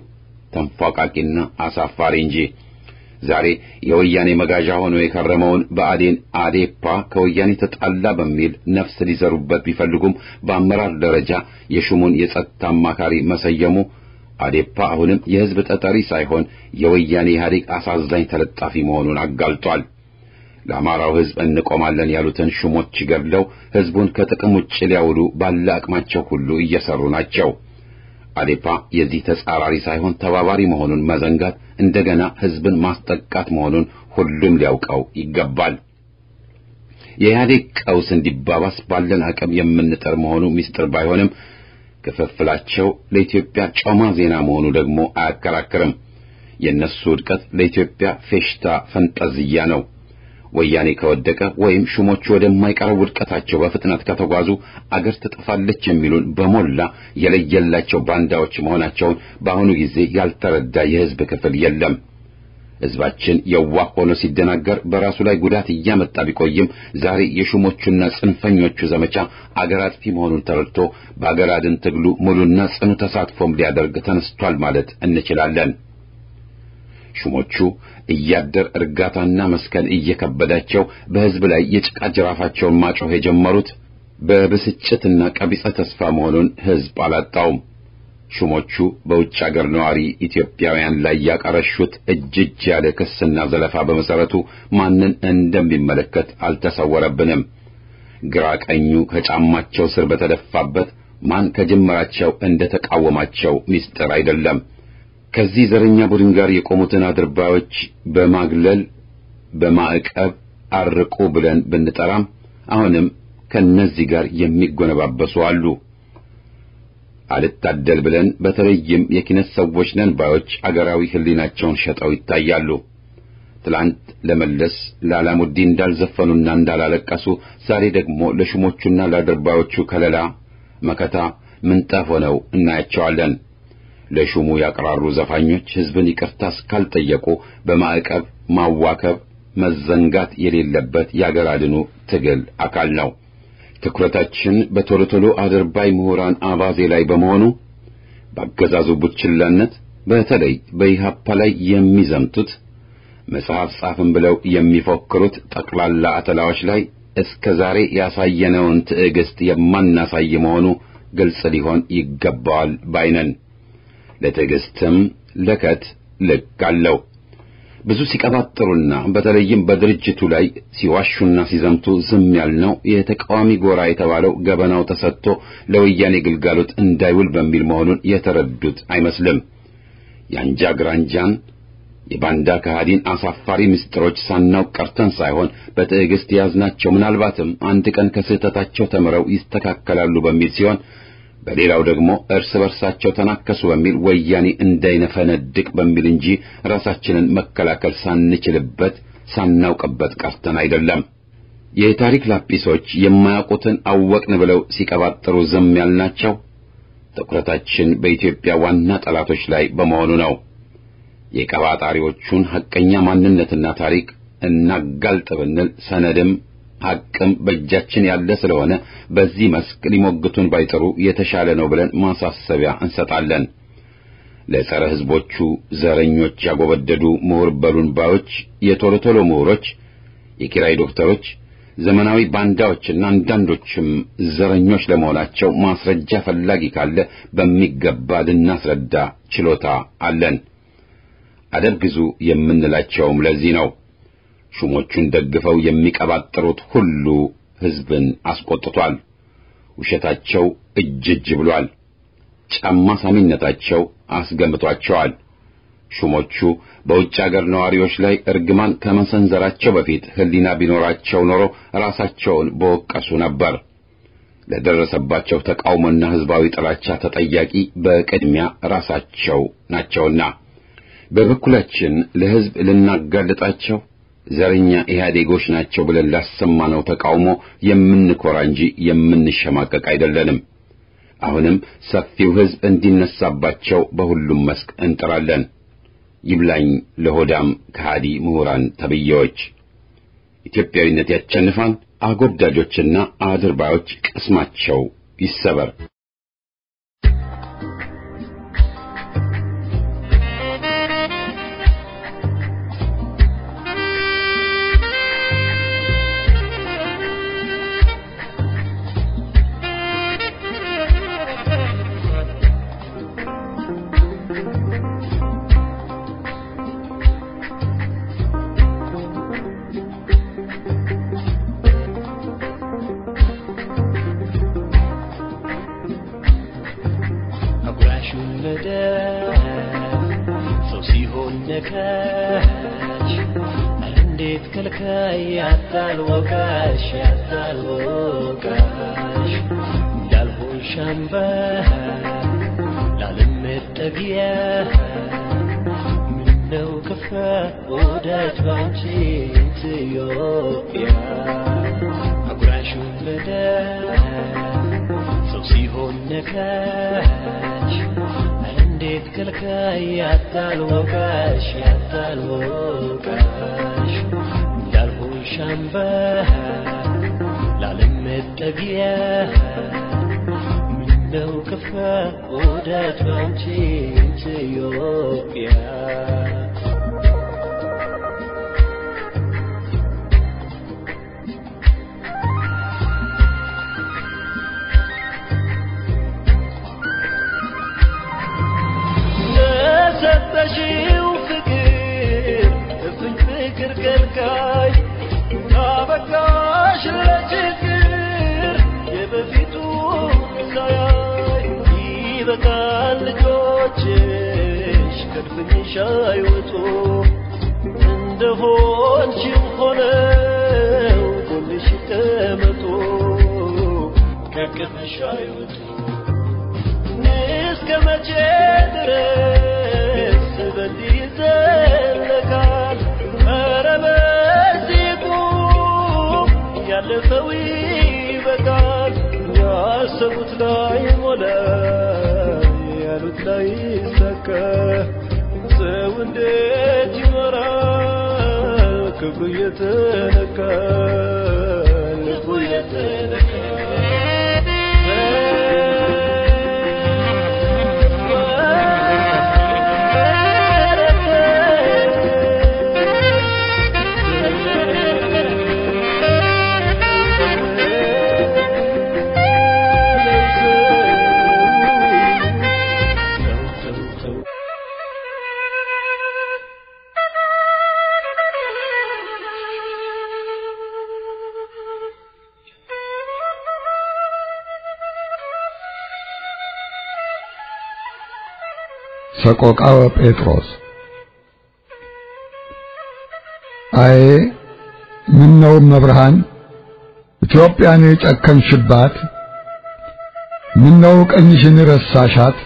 ተንፏቃቂና አሳፋሪ እንጂ። ዛሬ የወያኔ መጋዣ ሆኖ የከረመውን ብአዴን አዴፓ ከወያኔ ተጣላ በሚል ነፍስ ሊዘሩበት ቢፈልጉም በአመራር ደረጃ የሹሙን የጸጥታ አማካሪ መሰየሙ አዴፓ አሁንም የሕዝብ ተጠሪ ሳይሆን የወያኔ ኢህአዴግ አሳዛኝ ተለጣፊ መሆኑን አጋልጧል። ለአማራው ሕዝብ እንቆማለን ያሉትን ሹሞች ገድለው ሕዝቡን ከጥቅም ውጭ ሊያውሉ ባለ አቅማቸው ሁሉ እየሰሩ ናቸው። አዴፓ የዚህ ተጻራሪ ሳይሆን ተባባሪ መሆኑን መዘንጋት እንደገና ሕዝብን ማስጠቃት መሆኑን ሁሉም ሊያውቀው ይገባል። የኢህአዴግ ቀውስ እንዲባባስ ባለን አቅም የምንጠር መሆኑ ምስጢር ባይሆንም ክፍፍላቸው ለኢትዮጵያ ጮማ ዜና መሆኑ ደግሞ አያከራክርም። የእነሱ ውድቀት ለኢትዮጵያ ፌሽታ ፈንጠዝያ ነው። ወያኔ ከወደቀ ወይም ሹሞቹ ወደማይቀረው ውድቀታቸው በፍጥነት ከተጓዙ አገር ትጠፋለች የሚሉን በሞላ የለየላቸው ባንዳዎች መሆናቸውን በአሁኑ ጊዜ ያልተረዳ የሕዝብ ክፍል የለም። ሕዝባችን የዋህ ሆኖ ሲደናገር በራሱ ላይ ጉዳት እያመጣ ቢቆይም ዛሬ የሹሞቹና ጽንፈኞቹ ዘመቻ አገር አጥፊ መሆኑን ተረድቶ በአገር አድን ትግሉ ሙሉና ጽኑ ተሳትፎም ሊያደርግ ተነስቷል ማለት እንችላለን። ሹሞቹ እያደር እርጋታና መስከን እየከበዳቸው በሕዝብ ላይ የጭቃ ጅራፋቸውን ማጮህ የጀመሩት በብስጭትና ቀቢጸ ተስፋ መሆኑን ሕዝብ አላጣውም። ሹሞቹ በውጭ አገር ነዋሪ ኢትዮጵያውያን ላይ ያቀረሹት እጅ እጅ ያለ ክስና ዘለፋ በመሰረቱ ማንን እንደሚመለከት አልተሰወረብንም። ግራ ቀኙ ከጫማቸው ስር በተደፋበት ማን ከጅምራቸው እንደተቃወማቸው ምስጢር አይደለም። ከዚህ ዘረኛ ቡድን ጋር የቆሙትን አድርባዮች በማግለል በማዕቀብ አርቁ ብለን ብንጠራም አሁንም ከነዚህ ጋር የሚጎነባበሱ አሉ። አልታደል ብለን በተለይም የኪነት ሰዎች ነን ባዮች አገራዊ ሕሊናቸውን ሸጠው ይታያሉ። ትላንት ለመለስ ለአላሙዲ እንዳልዘፈኑና እንዳላለቀሱ ዛሬ ደግሞ ለሹሞቹና ለአድርባዮቹ ከለላ መከታ ምንጣፍ ሆነው እናያቸዋለን። ለሹሙ ያቀራሩ ዘፋኞች ሕዝብን ይቅርታ እስካልጠየቁ በማዕቀብ ማዋከብ መዘንጋት የሌለበት የአገር አድኑ ትግል አካል ነው። ትኩረታችን በቶሎ ቶሎ አድርባይ ምሁራን አባዜ ላይ በመሆኑ በአገዛዙ ቡችላነት በተለይ በኢሃፓ ላይ የሚዘምቱት መጽሐፍ ጻፍን ብለው የሚፎክሩት ጠቅላላ አተላዎች ላይ እስከ ዛሬ ያሳየነውን ትዕግስት የማናሳይ መሆኑ ግልጽ ሊሆን ይገባዋል ባይነን። ለትዕግስትም ለከት ልክ አለው። ብዙ ሲቀባጥሩና በተለይም በድርጅቱ ላይ ሲዋሹና ሲዘምቱ ዝም ያልነው የተቃዋሚ ጎራ የተባለው ገበናው ተሰጥቶ ለወያኔ ግልጋሎት እንዳይውል በሚል መሆኑን የተረዱት አይመስልም። የአንጃ ግራንጃን የባንዳ ከሃዲን አሳፋሪ ምስጢሮች ሳናውቅ ቀርተን ሳይሆን በትዕግስት የያዝናቸው ምናልባትም አንድ ቀን ከስህተታቸው ተምረው ይስተካከላሉ በሚል ሲሆን በሌላው ደግሞ እርስ በርሳቸው ተናከሱ በሚል ወያኔ እንዳይነፈነድቅ በሚል እንጂ ራሳችንን መከላከል ሳንችልበት ሳናውቅበት ቀርተን አይደለም። የታሪክ ላጲሶች የማያውቁትን አወቅን ብለው ሲቀባጥሩ ዝም ያልናቸው ትኩረታችን በኢትዮጵያ ዋና ጠላቶች ላይ በመሆኑ ነው። የቀባጣሪዎቹን ሐቀኛ ማንነትና ታሪክ እናጋልጥ ብንል ሰነድም ሐቅም በእጃችን ያለ ስለሆነ በዚህ መስክ ሊሞግቱን ባይጥሩ የተሻለ ነው ብለን ማሳሰቢያ እንሰጣለን። ለጸረ ሕዝቦቹ ዘረኞች ያጎበደዱ ምሁር በሉን ባዮች የቶሎ ቶሎ ምሁሮች፣ የኪራይ ዶክተሮች፣ ዘመናዊ ባንዳዎችና አንዳንዶችም ዘረኞች ለመሆናቸው ማስረጃ ፈላጊ ካለ በሚገባ ልናስረዳ ችሎታ አለን። አደብ ግዙ የምንላቸውም ለዚህ ነው። ሹሞቹን ደግፈው የሚቀባጥሩት ሁሉ ሕዝብን አስቆጥቷል። ውሸታቸው እጅ እጅ ብሏል። ጫማ ሳሚነታቸው አስገምቷቸዋል። ሹሞቹ በውጭ አገር ነዋሪዎች ላይ እርግማን ከመሰንዘራቸው በፊት ሕሊና ቢኖራቸው ኖሮ ራሳቸውን በወቀሱ ነበር። ለደረሰባቸው ተቃውሞና ሕዝባዊ ጥላቻ ተጠያቂ በቅድሚያ ራሳቸው ናቸውና በበኩላችን ለሕዝብ ልናጋልጣቸው ዘረኛ ኢህአዴጎች ናቸው ብለን ላሰማነው ተቃውሞ የምንኮራ እንጂ የምንሸማቀቅ አይደለንም። አሁንም ሰፊው ሕዝብ እንዲነሳባቸው በሁሉም መስክ እንጥራለን። ይብላኝ ለሆዳም ከሃዲ ምሁራን ተብዬዎች። ኢትዮጵያዊነት ያቸንፋል። አጎብዳጆችና አድርባዮች ቅስማቸው ይሰበር። ሲሆን ነካሽ እንዴት ከልካይ ያታል ወቃሽ ያታል ወቃሽ እንዳልሆን ሻምባ ላለመጠጊያ ምነው ከፋ ወዳጅ ባንቺ ኢትዮጵያ አጉራሹ ለዳ ሰው ሲሆን ነካሽ እንዴት ከልካይ ያታል ወቃሽ ያታል ወቃሽ እንዳልሆን ሻምባ ላለመጠጊያ ምነው ከፋ ወዳጅ ባንቺ ኢትዮጵያ ለሰጠሽው ፍቅር እፍኝ ፍቅር ከልካይ አበቃሽ ለችግር የበፊቱ ሳያይ ይበቃል ልጆችሽ ከድፍኝሽ አይወጡ እንደሆንሽም ሆነው ጎንሽ ይቀመጡ ከቅፍሽ አይወጡ እስከ መቼ ድረስ በዚህ ይዘለቃል? ኧረ በዚህ ቁም፣ ያለፈው ይበቃል። ያሰቡት ላይ ሞላ፣ ያሉት ላይ ሰካ። ሰው እንዴት ይኖራል ክብሩ እየተነካ ልቡ እየተነካ ሰቆቃወ ጴጥሮስ አዬ ምን ነው መብርሃን ኢትዮጵያን የጨከንሽባት ምን ነው ቀኝሽን ረሳሻት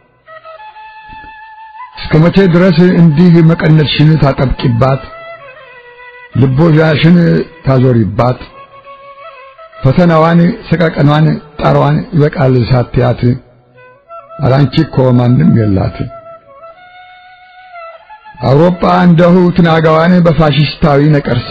እስከ መቼ ድረስ እንዲህ መቀነትሽን ታጠብቂባት ልቦዣሽን ታዞሪባት ፈተናዋን ሰቀቀኗን ጣሯን ይበቃል ሳትያት አላንቺ እኮ ማንም የላት አውሮፓ እንደሁ ትናጋዋን በፋሽስታዊ ነቀርሳ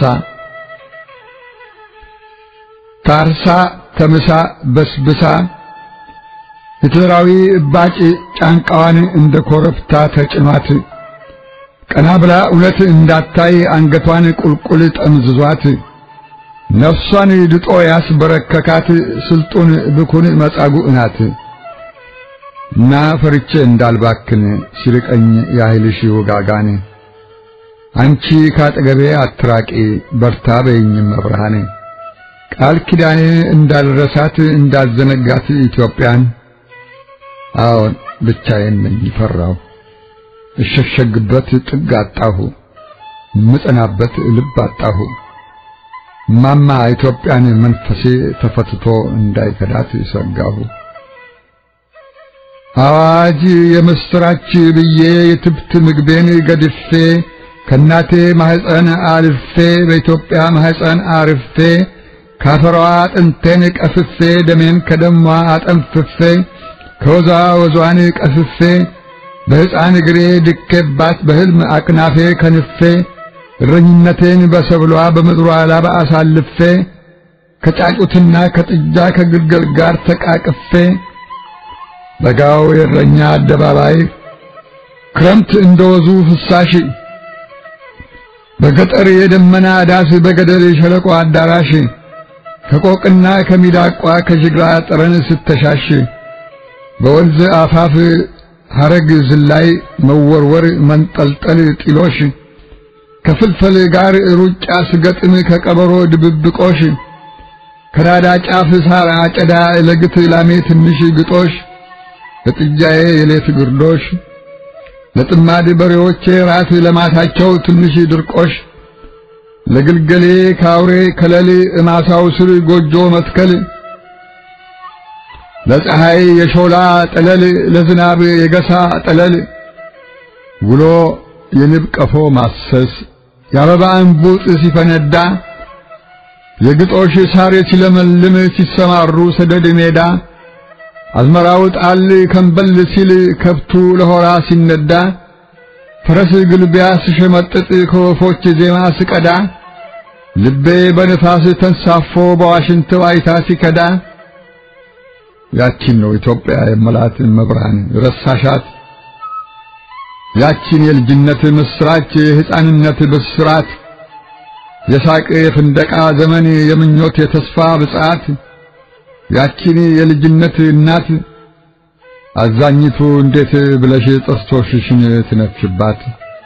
ታርሳ ተምሳ በስብሳ ሂትለራዊ እባጭ ጫንቃዋን እንደ ኮረብታ ተጭኗት ቀና ብላ እውነት እንዳታይ አንገቷን ቁልቁል ጠምዝዟት ነፍሷን ድጦ ያስበረከካት ስልጡን ብኩን መጻጉዕ ናት እና ፈርቼ እንዳልባክን ሲርቀኝ ያህልሽ ውጋጋን አንቺ ካጠገቤ አትራቂ በርታ በይኝም መብርሃን ቃል ኪዳኔ እንዳልረሳት እንዳልዘነጋት ኢትዮጵያን አዎን ብቻዬን ነኝ ፈራሁ እሸሸግበት ጥግ አጣሁ ምጸናበት ልብ አጣሁ ማማ ኢትዮጵያን መንፈሴ ተፈትቶ እንዳይከዳት ሰጋሁ አዋጅ የምስራች ብዬ የትብት ምግቤን ገድፌ ከናቴ ማህፀን አልፌ በኢትዮጵያ ማህፀን አርፌ ካፈሯ አጥንቴን ቀፍፌ ደሜን ከደሟ አጠንፍፌ ከወዛ ወዟን ቀፍፌ በሕፃን እግሬ ድኬባት በሕልም አቅናፌ ከንፌ እረኝነቴን በሰብሏ በምድሯ ላባ አሳልፌ ከጫጩትና ከጥጃ ከግልገል ጋር ተቃቅፌ በጋው የእረኛ አደባባይ ክረምት እንደወዙ ፍሳሽ በገጠር የደመና ዳስ በገደል የሸለቆ አዳራሽ ከቆቅና ከሚዳቋ ከጅግራ ጠረን ስተሻሽ በወንዝ አፋፍ ሐረግ ዝላይ መወርወር መንጠልጠል ጢሎሽ ከፍልፈል ጋር ሩጫ ስገጥም ከቀበሮ ድብብቆሽ ከናዳ ጫፍ ሳር አጨዳ ለግት ላሜ ትንሽ ግጦሽ ለጥጃዬ የሌት ግርዶሽ ለጥማድ በሬዎቼ ራት ለማታቸው ትንሽ ድርቆሽ ለግልገሌ ካውሬ ከለል እማሳው ስር ጎጆ መትከል ለፀሐይ የሾላ ጠለል ለዝናብ የገሳ ጠለል ውሎ የንብ ቀፎ ማሰስ የአበባ እንቡጥ ሲፈነዳ የግጦሽ ሳር ሲለመልም ሲሰማሩ ሰደድ ሜዳ አዝመራው ጣል ከንበል ሲል ከብቱ ለሆራ ሲነዳ ፈረስ ግልቢያ ስሸመጥጥ ከወፎች ዜማ ስቀዳ ልቤ በንፋስ ተንሳፎ በዋሽንት ዋይታ ሲከዳ ያቺን ነው ኢትዮጵያ የመላት መብርሃን ረሳሻት ያቺን የልጅነት ምስራች የሕፃንነት ብስራት የሳቅ የፍንደቃ ዘመን የምኞት የተስፋ ብጻት ያቺን የልጅነት እናት አዛኝቱ እንዴት ብለሽ ጥርሶችሽን ትነፍሽባት?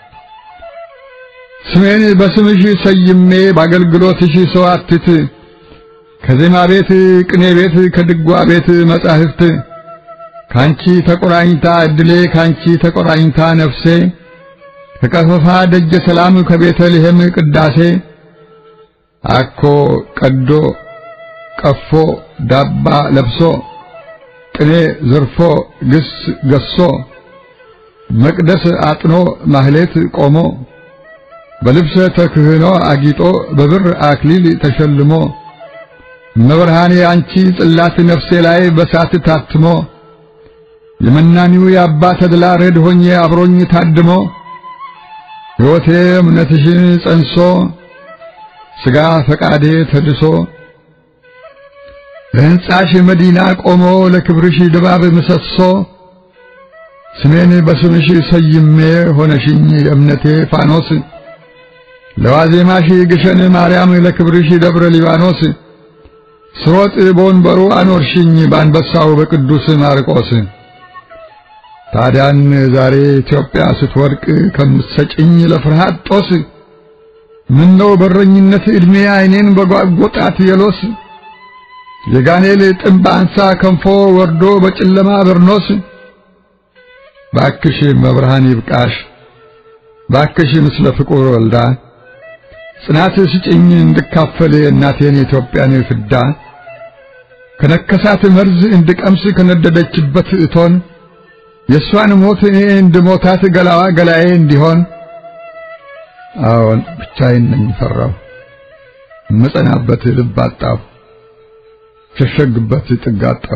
ስሜን በስምሽ ሰይሜ በአገልግሎትሽ ሰዋትት ከዜማ ቤት ቅኔ ቤት ከድጓ ቤት መጻሕፍት ካንቺ ተቆራኝታ እድሌ ካንቺ ተቆራኝታ ነፍሴ ከቀፈፋ ደጀ ሰላም ከቤተልሔም ቅዳሴ አኮ ቀዶ ቀፎ ዳባ ለብሶ ቅኔ ዘርፎ ግስ ገሶ መቅደስ አጥኖ ማህሌት ቆሞ በልብሰ ተክህኖ አጊጦ በብር አክሊል ተሸልሞ መብርሃኔ አንቺ ጽላት ነፍሴ ላይ በሳት ታትሞ የመናኒው የአባ ተድላ ረድ ሆኜ አብሮኝ ታድሞ ሕይወቴ እምነትሽን ጸንሶ ሥጋ ፈቃዴ ተድሶ ለሕንጻሽ መዲና ቆሞ ለክብርሽ ድባብ ምሰሶ ስሜን በስምሽ ሰይሜ ሆነሽኝ የእምነቴ ፋኖስ ለዋዜማሽ ግሸን ማርያም ለክብርሽ ደብረ ሊባኖስ ስሮጥ በወንበሩ አኖርሽኝ በአንበሳው በቅዱስ ማርቆስ ታዲያን ዛሬ ኢትዮጵያ ስትወድቅ ከምትሰጭኝ ለፍርሃት ጦስ ምነው በረኝነት ዕድሜ ዓይኔን በጓጎጣት የሎስ የጋኔል ጥምብ አንሳ ከንፎ ወርዶ በጨለማ በርኖስ ባክሽ መብርሃን ይብቃሽ ባክሽ ምስለ ፍቁር ወልዳ ጽናት ስጭኝ እንድካፈል እናቴን የኢትዮጵያን ፍዳ ከነከሳት መርዝ እንድቀምስ ከነደደችበት እቶን የእሷን ሞት እኔ እንድሞታት ገላዋ ገላዬ እንዲሆን አዎን ብቻዬን ነኝ ፈራሁ እምጸናበት ልብ አጣሁ ሸሸግበት ጥግ አጣሁ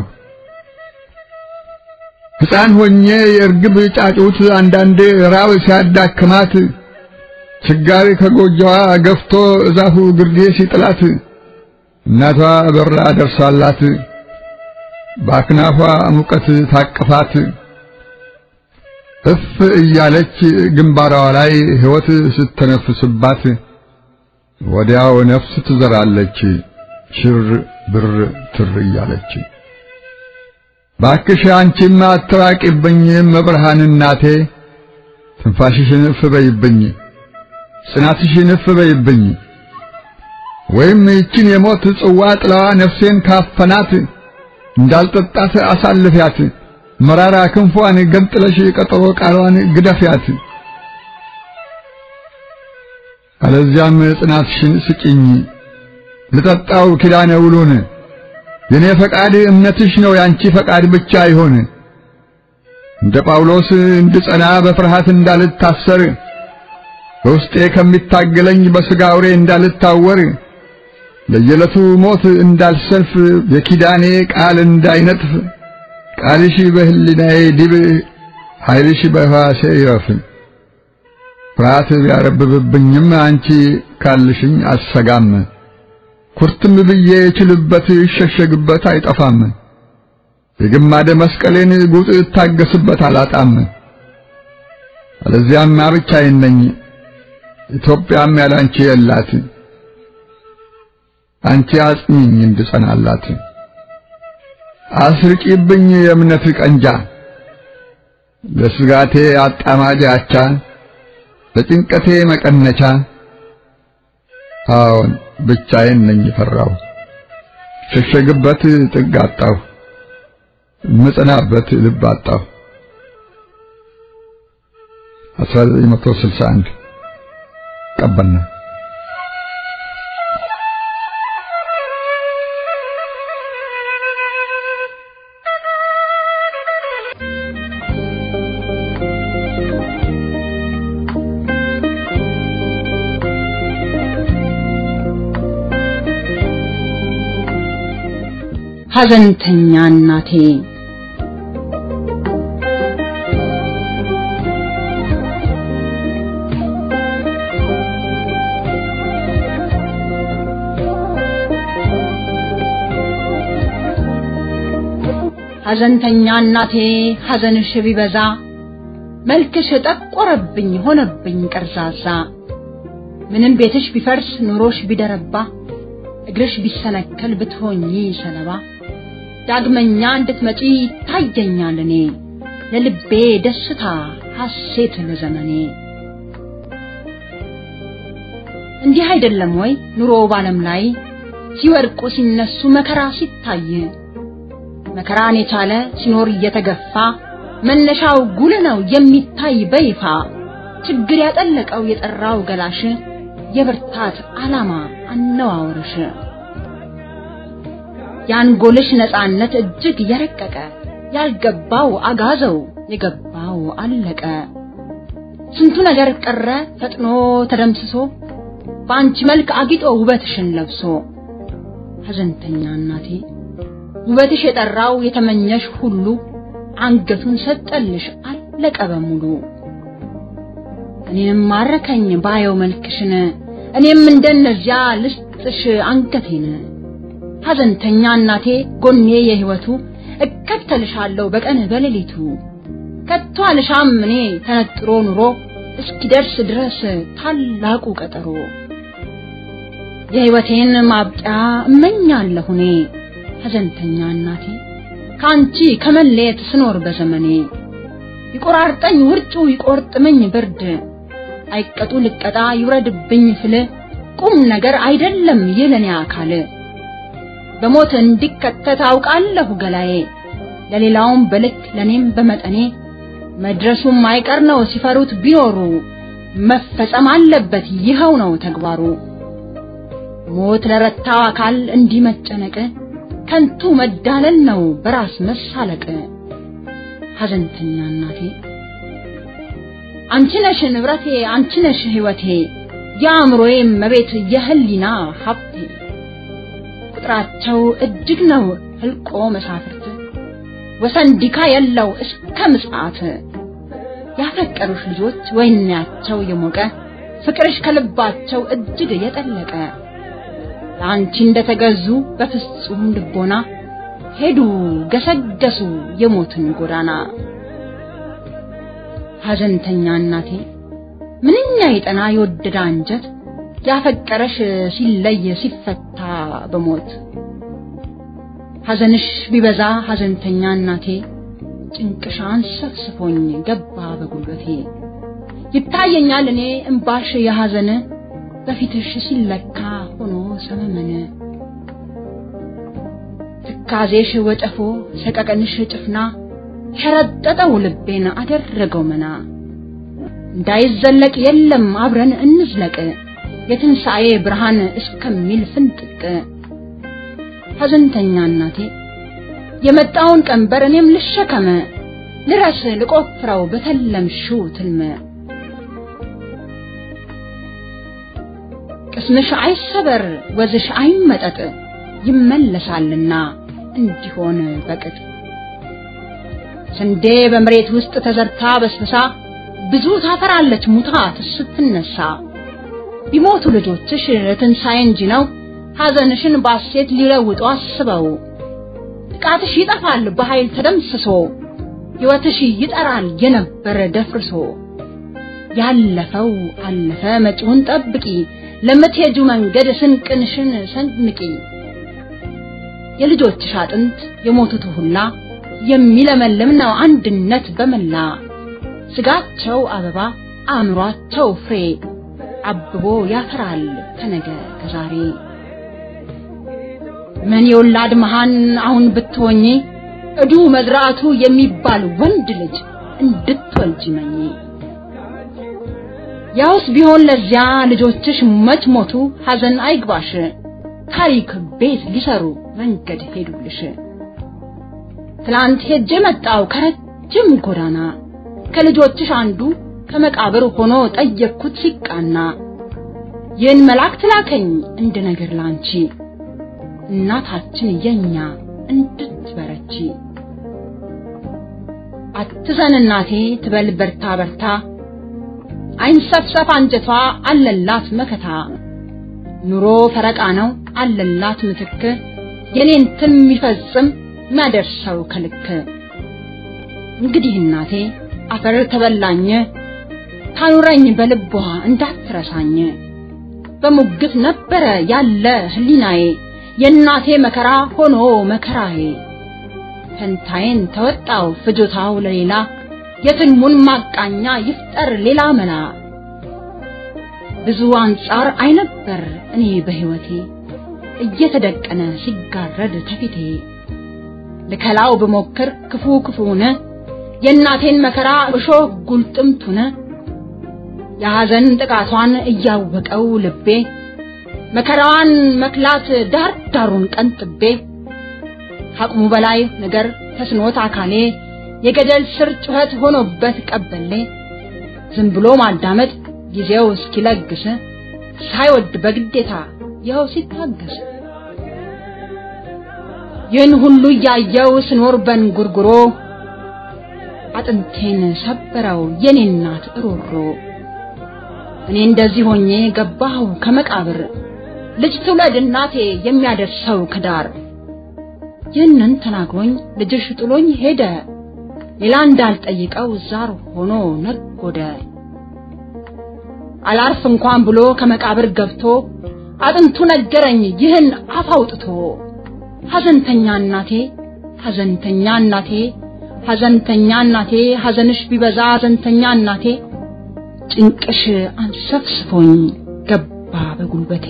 ሕፃን ሆኜ የእርግብ ጫጩት አንዳንዴ ራብ ሲያዳክማት ችጋሪ ከጎጆዋ ገፍቶ እዛፉ ግርጌ ሲጥላት እናቷ በራ ደርሳላት በአክናፏ ሙቀት ታቅፋት እፍ እያለች ግንባሯ ላይ ሕይወት ስተነፍስባት ወዲያው ነፍስ ትዘራለች ሽር ብር ትር እያለች። ባክሽ አንቺማ አትራቂብኝ መብርሃን እናቴ ትንፋሽሽን እፍ በይብኝ ጽናትሽን እፍ በይብኝ ወይም ይችን የሞት ጽዋ ጥላዋ ነፍሴን ካፈናት እንዳልጠጣት አሳልፊያት መራራ ክንፏን ገንጥለሽ ቀጠሮ ቃሏን ግደፊያት አለዚያም ጽናትሽን ስጭኝ ልጠጣው ኪዳነ ውሉን የኔ ፈቃድ እምነትሽ ነው ያንቺ ፈቃድ ብቻ ይሆን እንደ ጳውሎስ እንድጸና በፍርሃት እንዳልታሰር በውስጤ ከሚታገለኝ በሥጋ አውሬ እንዳልታወር ለየዕለቱ ሞት እንዳልሰልፍ የኪዳኔ ቃል እንዳይነጥፍ ቃልሽ በህሊናዬ ዲብ ኃይልሽ በሕዋሴ ይረፍ። ፍርሃት ቢያረብብብኝም አንቺ ካልሽኝ አልሰጋም። ኩርትም ብዬ እችልበት ይሸሸግበት አይጠፋም። የግማደ መስቀሌን ጉጥ እታገስበት አላጣም። አለዚያማ ብቻዬን ነኝ፣ ኢትዮጵያም ያላንቺ የላት። አንቺ አጽኚኝ እንድጸናላት አስርቂብኝ የእምነት ቀንጃ ለስጋቴ አጣማጅ አቻ ለጭንቀቴ መቀነቻ አዎን ብቻዬን ነኝ ፈራሁ ሸሸግበት ጥግ አጣሁ ምጽናበት ልብ አጣሁ 1961 ቀበና ሐዘንተኛ እናቴ ሐዘንተኛ እናቴ ሐዘንሽ ቢበዛ መልክሽ ጠቆረብኝ ሆነብኝ ቀርዛዛ ምንም ቤትሽ ቢፈርስ ኑሮሽ ቢደረባ እግርሽ ቢሰነከል ብትሆኚ ሰለባ ዳግመኛ እንድትመጪ ታየኛል እኔ ለልቤ ደስታ ሐሴት ለዘመኔ እንዲህ አይደለም ወይ ኑሮ ባለም ላይ ሲወድቁ ሲነሱ መከራ ሲታይ መከራን የቻለ ሲኖር እየተገፋ መነሻው ጉልህ ነው የሚታይ በይፋ ችግር ያጠለቀው የጠራው ገላሽ የብርታት ዓላማ አነዋወርሽ የአንጎልሽ ነፃነት እጅግ የረቀቀ ያልገባው አጋዘው የገባው አለቀ ስንቱ ነገር ቀረ ፈጥኖ ተደምስሶ በአንቺ መልክ አጊጦ ውበትሽን ለብሶ ሐዘንተኛ እናቴ ውበትሽ የጠራው የተመኘሽ ሁሉ አንገቱን ሰጠልሽ አለቀ በሙሉ እኔንም ማረከኝ ባየው መልክሽን እኔም እንደነዚያ ልስጥሽ አንገቴን ሐዘንተኛ እናቴ ጎኔ የህይወቱ እከተልሻለሁ በቀን በሌሊቱ ከቶ አልሻም እኔ ተነጥሮ ኑሮ እስኪደርስ ድረስ ታላቁ ቀጠሮ የህይወቴን ማብቂያ እመኛለሁ እኔ ሐዘንተኛ እናቴ ከአንቺ ከመለየት ስኖር በዘመኔ ይቆራርጠኝ ውርጩ ይቆርጥመኝ ብርድ አይቀጡ ልቀጣ ይውረድብኝ ፍል ቁም ነገር አይደለም የለኔ አካል በሞት እንዲከተት አውቃለሁ ገላዬ ለሌላውም በልክ ለኔም በመጠኔ መድረሱም አይቀር ነው ሲፈሩት ቢኖሩ መፈጸም አለበት ይኸው ነው ተግባሩ ሞት ለረታው አካል እንዲህ መጨነቅ ከንቱ መዳለል ነው በራስ መሳለቅ ሐዘንተኛ እናቴ አንቺ ነሽ ንብረቴ አንቺ ነሽ ህይወቴ የአእምሮዬ መቤት የህሊና ሀብቴ ቁጥራቸው እጅግ ነው ህልቆ መሳፍርት ወሰን ዲካ የለው እስከ ምጽአት ያፈቀሩሽ ልጆች ወይናቸው የሞቀ ፍቅርሽ ከልባቸው እጅግ የጠለቀ ለአንቺ እንደተገዙ በፍጹም ልቦና ሄዱ ገሰገሱ የሞትን ጎዳና ሐዘንተኛ እናቴ ምንኛ የጠና የወደደ አንጀት ያፈቀረሽ ሲለይ ሲፈታ በሞት ሐዘንሽ ቢበዛ ሐዘንተኛ እናቴ ጭንቅሻን ሰፍስፎኝ ገባ በጉልበቴ ይታየኛል እኔ እምባሽ የሐዘን በፊትሽ ሲለካ ሆኖ ሰመመን ትካዜሽ ወጨፎ ሰቀቀንሽ ጭፍና ሸረጠጠው ልቤን አደረገው መና እንዳይዘለቅ የለም አብረን እንዝለቅ የትንሣኤ ብርሃን እስከሚል ፍንጥቅ ሐዘንተኛ እናቴ የመጣውን ቀንበር እኔም ልሸከመ ልረስ ልቆፍረው በተለምሽው ትልመ ቅስምሽ አይሰበር ወዝሽ አይመጠጥ ይመለሳልና እንዲሆን በቅጥ ስንዴ በመሬት ውስጥ ተዘርታ በስብሳ ብዙ ታፈራለች ሙታ ስትነሳ ቢሞቱ ልጆችሽ ትንሣኤ እንጂ ነው ሐዘንሽን ባሴት ሊለውጡ አስበው ጥቃትሽ ይጠፋል በኃይል ተደምስሶ ሕይወትሽ ይጠራል የነበረ ደፍርሶ ያለፈው አለፈ መጪውን ጠብቂ ለምትሄጁ መንገድ ስንቅንሽን ሰንምቂ የልጆችሽ አጥንት የሞቱት ሁላ የሚለመልም ነው አንድነት በመላ ስጋቸው አበባ አእምሯቸው ፍሬ አብቦ ያፈራል ከነገ ከዛሬ ምን የወላድ መሃን አሁን ብትሆኚ እዱ መዝራቱ የሚባል ወንድ ልጅ እንድትወልጂ መኝ ያውስ ቢሆን ለዚያ ልጆችሽ መች ሞቱ ሐዘን አይግባሽ ታሪክ ቤት ሊሰሩ መንገድ ሄዱልሽ ትላንት ሄጄ መጣው ከረጅም ጎዳና ከልጆችሽ አንዱ ከመቃብር ሆኖ ጠየቅኩት ሲቃና ይህን መልአክ ትላከኝ እንደ ነገር ላንቺ እናታችን የኛ እንድትበረቺ አትዘን እናቴ ትበል በርታ በርታ አይንሰፍሰፍ አንጀቷ አለላት መከታ ኑሮ ፈረቃ ነው አለላት ምትክ የኔን ትን የሚፈጽም የሚያደርሰው ከልክ እንግዲህ እናቴ አፈር ተበላኝ ታኑረኝ በልቧ እንዳትረሳኝ በሙግት ነበረ ያለ ህሊናዬ የእናቴ መከራ ሆኖ መከራዬ ፈንታዬን ተወጣው ፍጆታው ለሌላ የትልሙን ማቃኛ ይፍጠር ሌላ መላ ብዙ አንጻር አይነበር እኔ በህይወቴ እየተደቀነ ሲጋረድ ተፊቴ ልከላው ብሞክር ክፉ ክፉነ የእናቴን መከራ እሾህ ጉልጥምቱነ የሐዘን ጥቃቷን እያወቀው ልቤ መከራዋን መክላት ዳር ዳሩን ቀንጥቤ ከአቅሙ በላይ ነገር ተስኖት አካሌ የገደል ስር ጩኸት ሆኖበት ቀበሌ ዝም ብሎ ማዳመጥ ጊዜው እስኪለግስ ሳይወድ በግዴታ ይኸው ሲታገስ ይህን ሁሉ እያየው ስኖር በንጉርጉሮ አጥንቴን ሰበረው የኔ እናት እሮሮ እኔ እንደዚህ ሆኜ ገባሁ ከመቃብር ልጅ ትውለድ እናቴ የሚያደርሰው ከዳር ይህንን ተናግሮኝ ልጅሽ ጥሎኝ ሄደ ሌላ እንዳልጠይቀው ዛር ሆኖ ነጎደ አላርፍ እንኳን ብሎ ከመቃብር ገብቶ አጥንቱ ነገረኝ ይህን አፍ አውጥቶ ሐዘንተኛ እናቴ ሐዘንተኛ እናቴ ሐዘንተኛ እናቴ ሐዘንሽ ቢበዛ ሐዘንተኛ እናቴ ጭንቅሽ አንሰፍስፎኝ ገባ በጉልበቴ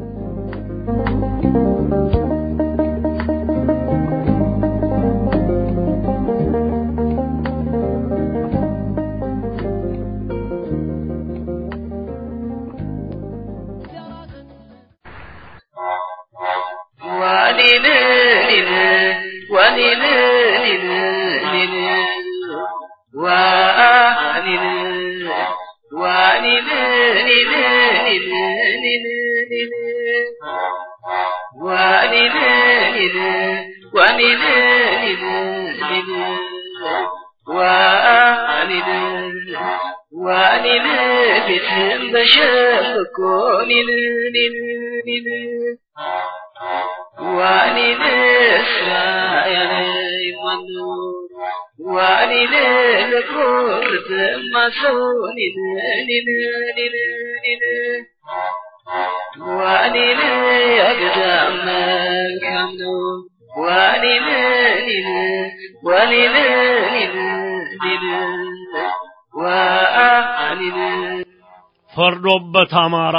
ፈርዶበት አማራ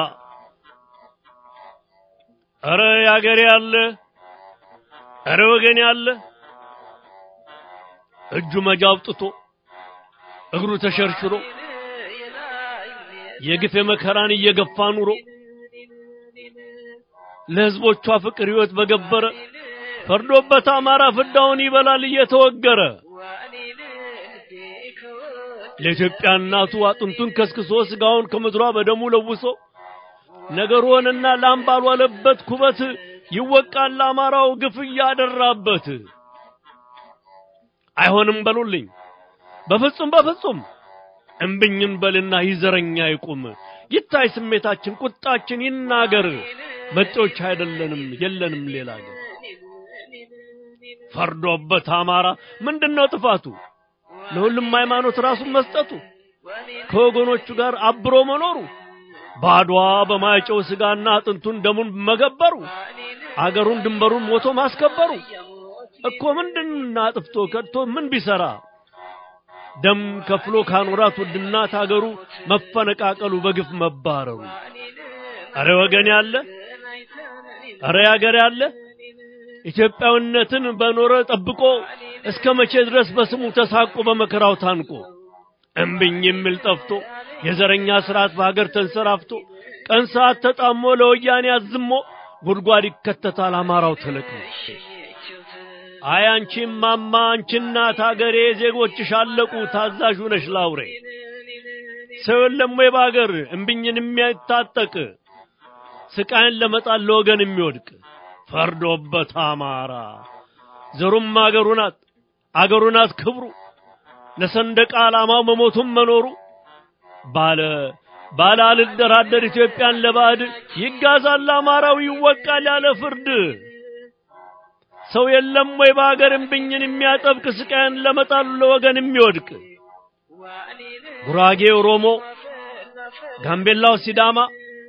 እረ ያገሬ ያለ እረ ወገን ያለ እጁ መጃ አውጥቶ እግሩ ተሸርሽሮ የግፍ መከራን እየገፋ ኑሮ ለህዝቦቿ ፍቅር ህይወት በገበረ ፈርዶበት አማራ ፍዳውን ይበላል እየተወገረ ለኢትዮጵያ እናቱ አጥንቱን ከስክሶ ስጋውን ከምድሯ በደሙ ለውሶ ነገር ሆነና ላም ባልዋለበት ኩበት ይወቃል ለአማራው ግፍ እያደራበት። አይሆንም በሉልኝ በፍጹም በፍጹም እምብኝን በልና ይዘረኛ ይቁም ይታይ ስሜታችን ቁጣችን ይናገር መጤዎች አይደለንም የለንም ሌላ ግን ፈርዶበት አማራ ምንድነው ጥፋቱ ለሁሉም ሃይማኖት ራሱን መስጠቱ ከወገኖቹ ጋር አብሮ መኖሩ ባድዋ በማይጨው ስጋና አጥንቱን ደሙን መገበሩ አገሩን ድንበሩን ሞቶ ማስከበሩ እኮ ምንድን አጥፍቶ ከድቶ ምን ቢሰራ ደም ከፍሎ ካኖራት ውድናት አገሩ መፈነቃቀሉ በግፍ መባረሩ አረ ወገን ያለ አረ ያገር ያለ ኢትዮጵያዊነትን በኖረ ጠብቆ እስከ መቼ ድረስ በስሙ ተሳቆ በመከራው ታንቆ እምብኝ የሚል ጠፍቶ የዘረኛ ስርዓት በሀገር ተንሰራፍቶ ቀን ሰዓት ተጣሞ ለወያኔ አዝሞ ጉድጓድ ይከተታል አማራው ተለቅሞ። አይ አንቺ ማማ አንቺ እናት አገሬ ዜጎችሽ አለቁ ታዛዥ ነሽ ላውሬ ሰው የለም ወይ በአገር እምቢኝን የሚያታጠቅ ስቃይን ለመጣል ለወገን የሚወድቅ ፈርዶበት አማራ ዘሩም አገሩ ናት አገሩ ናት ክብሩ ለሰንደቅ ዓላማው መሞቱም መኖሩ ባለ ባለ አልደራደር ኢትዮጵያን ለባዕድ ይጋዛል አማራው ይወቃል ያለ ፍርድ ሰው የለም ወይ በአገር እምቢኝን የሚያጠብቅ ስቃይን ለመጣሉ ለወገን የሚወድቅ ጉራጌ ኦሮሞ፣ ጋምቤላው ሲዳማ፣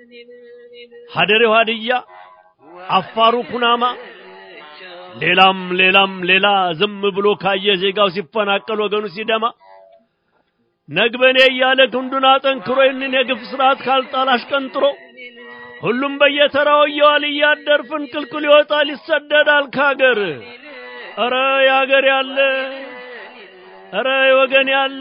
ሀደሬው ሀድያ፣ አፋሩ ኩናማ፣ ሌላም ሌላም ሌላ ዝም ብሎ ካየ ዜጋው ሲፈናቀል ወገኑ ሲደማ ነግበኔ እያለ ክንዱን አጠንክሮ ይህንን የግፍ ስርዓት ካልጣል አሽቀንጥሮ ሁሉም በየተራው እየዋል እያደር ፍንቅልቅል ይወጣል ይሰደዳል ካገር። ኧረ ያገር ያለ ኧረ ወገን ያለ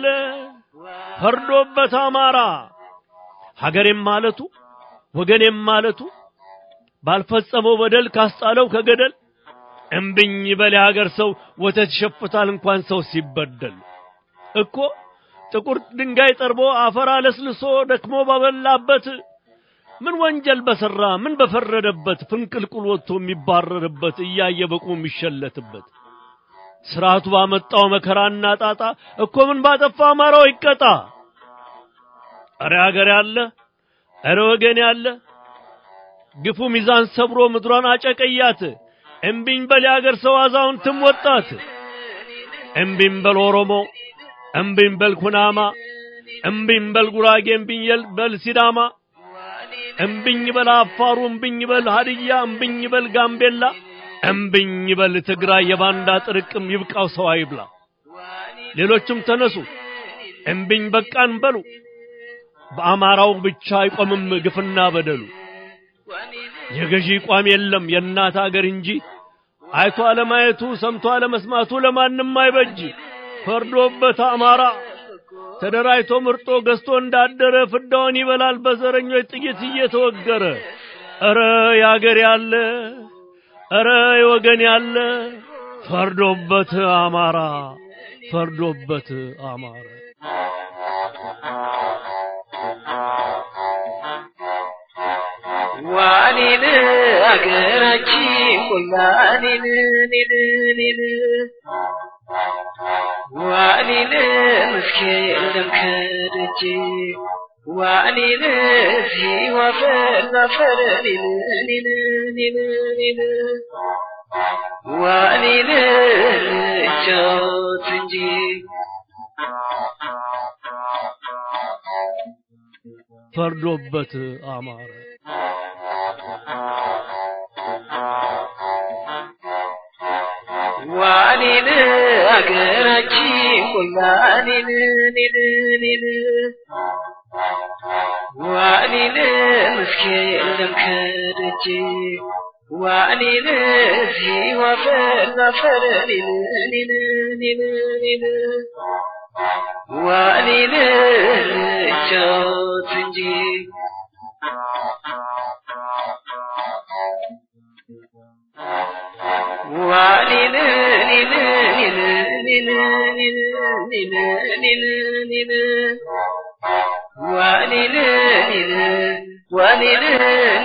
ፈርዶበት አማራ ሀገሬም ማለቱ ወገኔም ማለቱ ባልፈጸመው በደል ካስጣለው ከገደል እምብኝ በል የሀገር ሰው ወተት ይሸፍታል እንኳን ሰው ሲበደል እኮ ጥቁር ድንጋይ ጠርቦ አፈር አለስልሶ ደክሞ ባበላበት ምን ወንጀል በሰራ ምን በፈረደበት ፍንቅልቁል ወጥቶ የሚባረርበት እያየ በቁሙ የሚሸለትበት ስርዓቱ ባመጣው መከራና ጣጣ እኮ ምን ባጠፋ አማራው ይቀጣ። እረ ሀገር ያለ እረ ወገን ያለ ግፉ ሚዛን ሰብሮ ምድሯን አጨቀያት። እምቢኝ በል የአገር ሰው አዛውንትም ወጣት። እምቢኝ በል ኦሮሞ፣ እምቢኝ በል ኩናማ፣ እምቢኝ በል ጉራጌ፣ እምቢኝ በል ሲዳማ፣ እምቢኝ በል አፋሩ፣ እምቢኝ በል ሀድያ፣ እምቢኝ በል ጋምቤላ እምብኝ በል ትግራይ የባንዳ ጥርቅም ይብቃው ሰው አይብላ። ሌሎችም ተነሱ እምብኝ በቃን በሉ። በአማራው ብቻ አይቆምም ግፍና በደሉ። የገዢ ቋም የለም የእናት አገር እንጂ አይቶ አለማየቱ ሰምቶ አለመስማቱ ለማንም አይበጅ። ፈርዶበት አማራ ተደራጅቶ ምርጦ ገዝቶ እንዳደረ ፍዳውን ይበላል በዘረኞች ጥይት እየተወገረ። ኧረ ያገር ያለ እረ ወገን ያለ ፈርዶበት አማራ ፈርዶበት አማራ ዋኔን አገራችን ሁላኔን ኔን ኔን ዋኔን ምስኪን የለም ከደጅ ዋኔን ሲዋፈር ዛፈር ኔን ኔን ኔን ኔን ዋኔን ልጫወት እንጂ ፈርዶበት አማረ ዋኔን አገራችን ሁላኔን ኔን ኔን ዋኔን ምስኪን የለም ከደጅ ዋኔን ሲዋፈር ዛፈር ኔን ኔን ኔን ኔን ዋኔን ልጫወት እንጂ ዋኔን ኔን ኔን ኔን ኔን ኔን ኔን ኔን ዋኔን ኔን ዋኔን